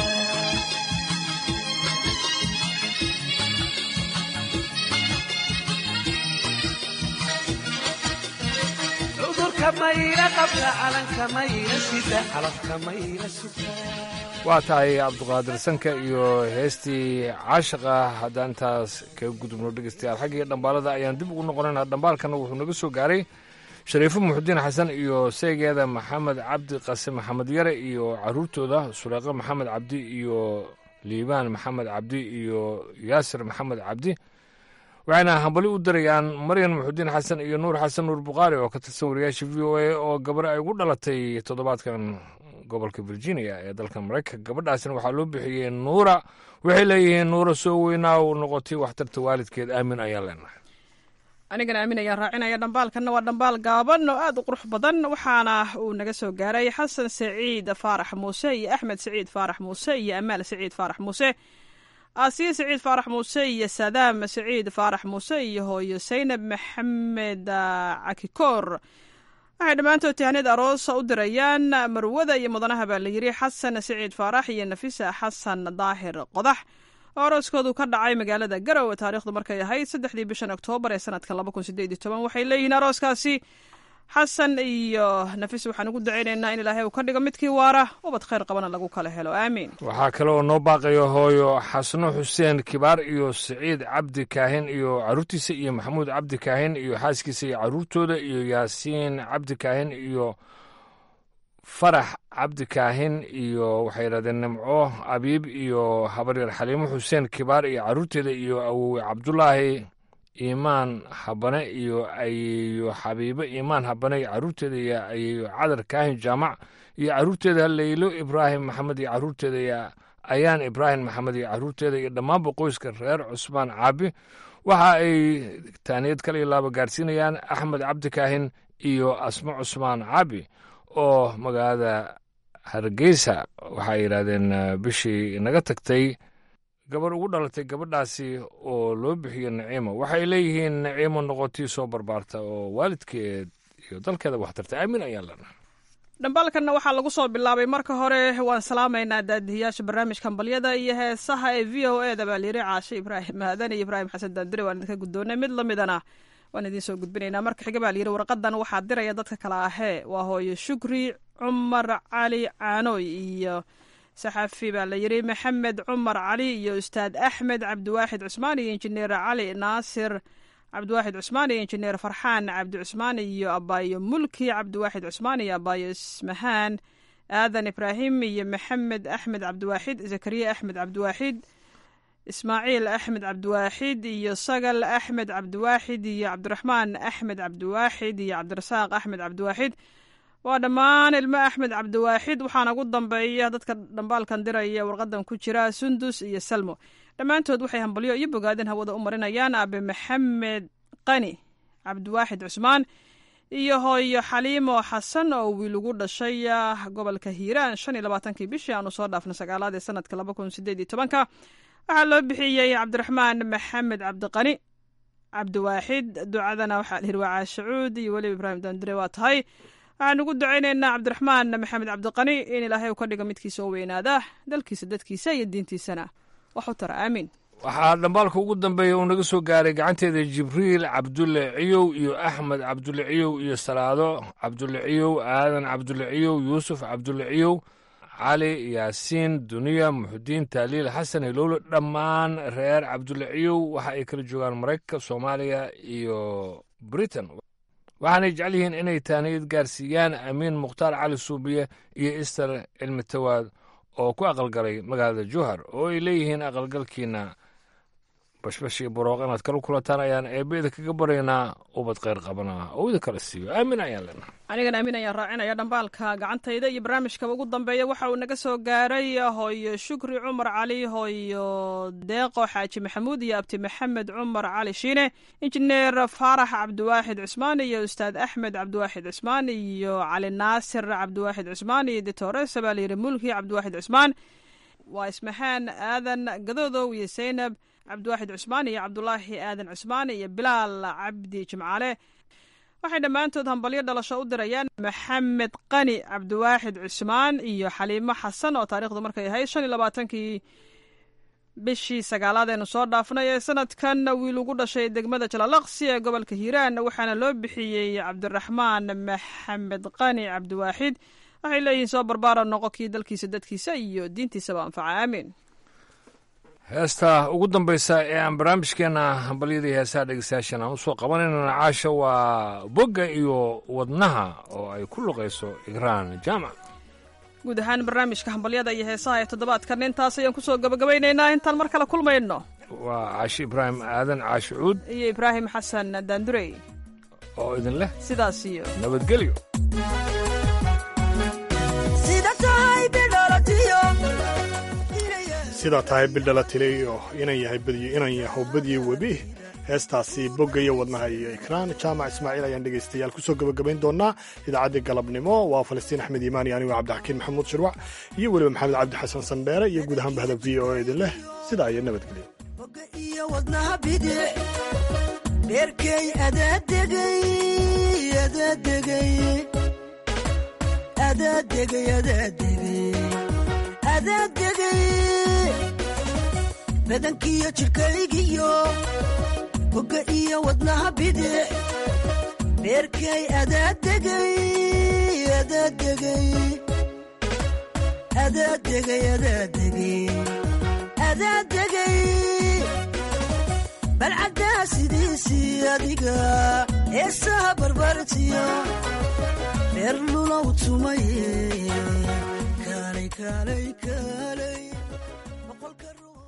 cudurka mayla qabka calanka mayla sida calafka mayla sugta waa tahay cabduqaadir sanka iyo heestii caashaqa haddaan intaas kaga gudubno dhegeystayaal xaggii dhambaalada ayaan dib ugu noqonaynaa dhambaalkana wuxuu naga soo gaaray shariifo muxudiin xasan iyo seegeeda maxamed cabdi qase maxamed yare iyo caruurtooda suleeqo maxamed cabdi iyo liibaan maxamed cabdi iyo yaasir maxamed cabdi waxayna hambali u dirayaan maryan muxudiin xasan iyo nuur xasan nuur bukhaari oo ka tirsan wariyaasha v o a oo gabar ay ugu dhalatay toddobaadkan gobolka virginia ee dalka maraykanka gabadhaasna waxaa loo bixiyey nuura waxay leeyihiin nuura soo weynaa u noqotay waxtarta waalidkeed aamin ayaan leenahay anigana aamin ayaan raacinaya dhambaalkanna waa dhambaal gaaban oo aad u qurux badan waxaana uu naga soo gaaray xasan saciid faarax muuse iyo axmed saciid faarax muuse iyo amaal saciid faarax muuse aasiya saciid faarax muuse iyo sadaam saciid faarax muuse iyo hooyo saynab maxamed cakikoor waxay dhammaantood tahaniyad aroosa u dirayaan marwada iyo mudanaha baa la yidhi xasan saciid faarax iyo nafisa xasan daahir qodax oo arooskoodu ka dhacay magaalada garowe taarikhdu markay ahayd saddexdii bishan oktoobar ee sanadka laba kun sideed iyo toban waxay leeyihiin arooskaasi xasan iyo nafis waxaan ugu dacaynaynaa in ilaahay uu ka dhigo midkii waara ubad khayr qabana lagu kala helo aamiin waxaa kale oo noo baaqayo hooyo xasno xuseen kibaar iyo siciid cabdi kaahin iyo caruurtiisa iyo maxamuud cabdi kaahin iyo xaaskiisa iyo caruurtooda iyo yaasiin cabdi kaahin iyo farax cabdi kaahin iyo waxay yidhahdeen nimco abiib iyo habaryar xaliimo xuseen kibaar iyo caruurteeda iyo awowe cabdulaahi iimaan habane iyo ayeeyo xabiibo iimaan habane iyo caruurteeda iyo ayeeyo cadar kaahin jaamac iyo caruurteeda leylo ibraahim maxamed iyo caruurteeda iyo ayaan ibraahim maxamed iyo caruurteeda iyo dhammaanba qoyska reer cusmaan caabi waxa ay taaniyad kale iyo laaba gaarsiinayaan axmed cabdi kaahin iyo asmo cusmaan caabi oo magaalada hargeysa waxay yidhaahdeen bishii naga tagtay gabar ugu dhalatay gabadhaasi oo loo bixiyo naciimo waxay leeyihiin naciimo noqotii soo barbaarta oo waalidkeed iyo dalkeeda waxtarta aamin ayaan leenahay dhambaalkanna waxaa lagu soo bilaabay marka hore waan salaamaynaa daadihiyaasha barnaamijka hambalyada iyo heesaha ee v o e da baa layiri caashe ibraahim aadan iyo ibraahim xasan daandire waan idinka guddoonay mid lamidana waan idiin soo gudbinaynaa marka xiga baa layidhi warqadan waxaa diraya dadka kale ahee waa hooyo shukri cumar cali caanoy iyo saxafi baa la yidhi maxamed cumar cali iyo ustaad axmed cabdiwaaxid cusmaan iyo injineer cali naasir cabdiwaaxid cusmaan iyo injineer farxaan cabdi cusmaan iyo abaayo mulki cabdiwaaxid cusmaan iyo abaayo ismahaan aadan ibraahim iyo maxamed axmed cabdiwaaxid zakariya axmed cabdiwaaxid ismaaciil axmed cabdiwaaxid iyo sagal axmed cabdiwaaxid iyo cabdiraxmaan axmed cabdiwaaxid iyo cabdirasaaq axmed cabdiwaaxid waa dhammaan ilmo axmed cabdiwaaxid waxaana ugu dambeeya dadka dhambaalkan diraya warqadan ku jira sundus iyo salmo dhammaantood waxay hambalyo iyo bogaadin hawada u marinayaan aabe maxamed qani cabdiwaaxid cusmaan iyo hooyo xaliimo xasan oo wiil ugu dhashay gobolka hiiraan shan iyo labaatankii bishii aanu soo dhaafna sagaalaad ee sanadka laba kun sideed iyo tobanka waxaa loo bixiyey cabdiraxmaan maxamed cabdiqani cabdiwaaxid ducadana waxaa lihi waa caashacuud iyo weliba ibraahim dandire waa tahay waxaan ugu ducaynaynaa cabdiraxmaan maxamed cabdiqani in ilaahay uu ka dhigo midkiisa oo weynaada dalkiisa dadkiisa iyo diintiisana wax u tara aamiin waxaa dhambaalka ugu dambeeya uu naga soo gaaray gacanteeda jibriil cabdulle ciyow iyo axmed cabdulle ciyow iyo salaado cabdulle ciyow aadan cabdulle ciyow yuusuf cabdulle ciyow cali yaasiin duniya muxudiin taaliil xasan hilowle dhammaan reer cabdulle ciyow waxa ay kala joogaan maraykanka soomaaliya iyo britain waxaanay jecel yihiin inay taaniyad gaarsiiyaan amiin mukhtaar cali suubiye iyo ister cilmi tawaad oo ku aqalgalay magaalada jowhar oo ay leeyihiin aqalgalkiina bashbash iyo barooq inaad kala kulataan ayaan eebbeeda kaga baraynaa ubad kheyr qabana oo idin kala siiyo aamin ayaan leenahay anigana aamin ayaan raacinaya dhambaalka gacantayda iyo barnaamijkaba ugu dambeeya waxa uu naga soo gaaray hooyo shukri cumar cali hooyo deeqo xaaji maxamuud iyo abti maxamed cumar cali shiine injineer faarax cabdiwaaxid cusmaan iyo ustaad axmed cabdiwaaxid cusmaan iyo cali naasir cabdiwaaxid cusmaan iyo ditoresa baa layidhi mulki cabdiwaaxid cusmaan waa ismahaan aadan gadoodow iyo zaynab cabdiwaaxid cusmaan iyo cabdulaahi aadan cusmaan iyo bilaal cabdi jimcaale waxay dhammaantood hambalyo dhalasho u dirayaan maxamed qani cabdiwaaxid cusmaan iyo xaliimo xasan oo taarikhdu markay ahayd shan iyo labaatankii bishii sagaalaad eenu soo dhaafnay ee sanadkan wiil ugu dhashay degmada jalalaqsi ee gobolka hiiraan waxaana loo bixiyey cabdiraxmaan maxamed qani cabdiwaaxid waxay leeyihiin soo barbaara noqo kii dalkiisa dadkiisa iyo diintiisaba anfaca aamiin heesta ugu dambaysa ee aan barnaamijkeena hambalyadii heesaha dhegeystayaashan aan usoo qabanaynana caasha waa bogga iyo wadnaha oo ay ku luqayso igraan jaamac guud ahaan barnaamijka hambalyada iyo heesaha ee toddobaadkan intaas ayaan kusoo gabagabaynaynaa intaan mar kale kulmayno waa caashi ibraahim aadan caashi cuud iyo ibraahim xasan daandurey oo idin leh sidaas iyo nabadgelyo sidaa tahay bildhala tilay oo inan yahay badiyo inan yaho badiyo webi heestaasi bogga iyo wadnaha iyo ikraan jaamac ismaaciil ayaan dhegaystayaal kusoo gabagabayn doonaa idaacaddii galabnimo waa falastiin axmed iimaani anigoo cabdixakiin maxamuud shirwac iyo weliba maxamed cabdi xasan sandheere iyo guud ahaan bahda v o idin leh sidaa iyo nabadgelyo iyo wadnaha bidix dheerkay adaadegay adaadegay adaadegay adaadegay adaadegay badankiyo jidhkaygiyo bogga iyo wadnaha bidix dheerkay adaadegay adaadegay adaadegay adaadegay adaadegay balcaddaa sidiisii adiga heesaha barbartiyo dheer lulow tumaye kaalay kaalay kaalay boqolka ruux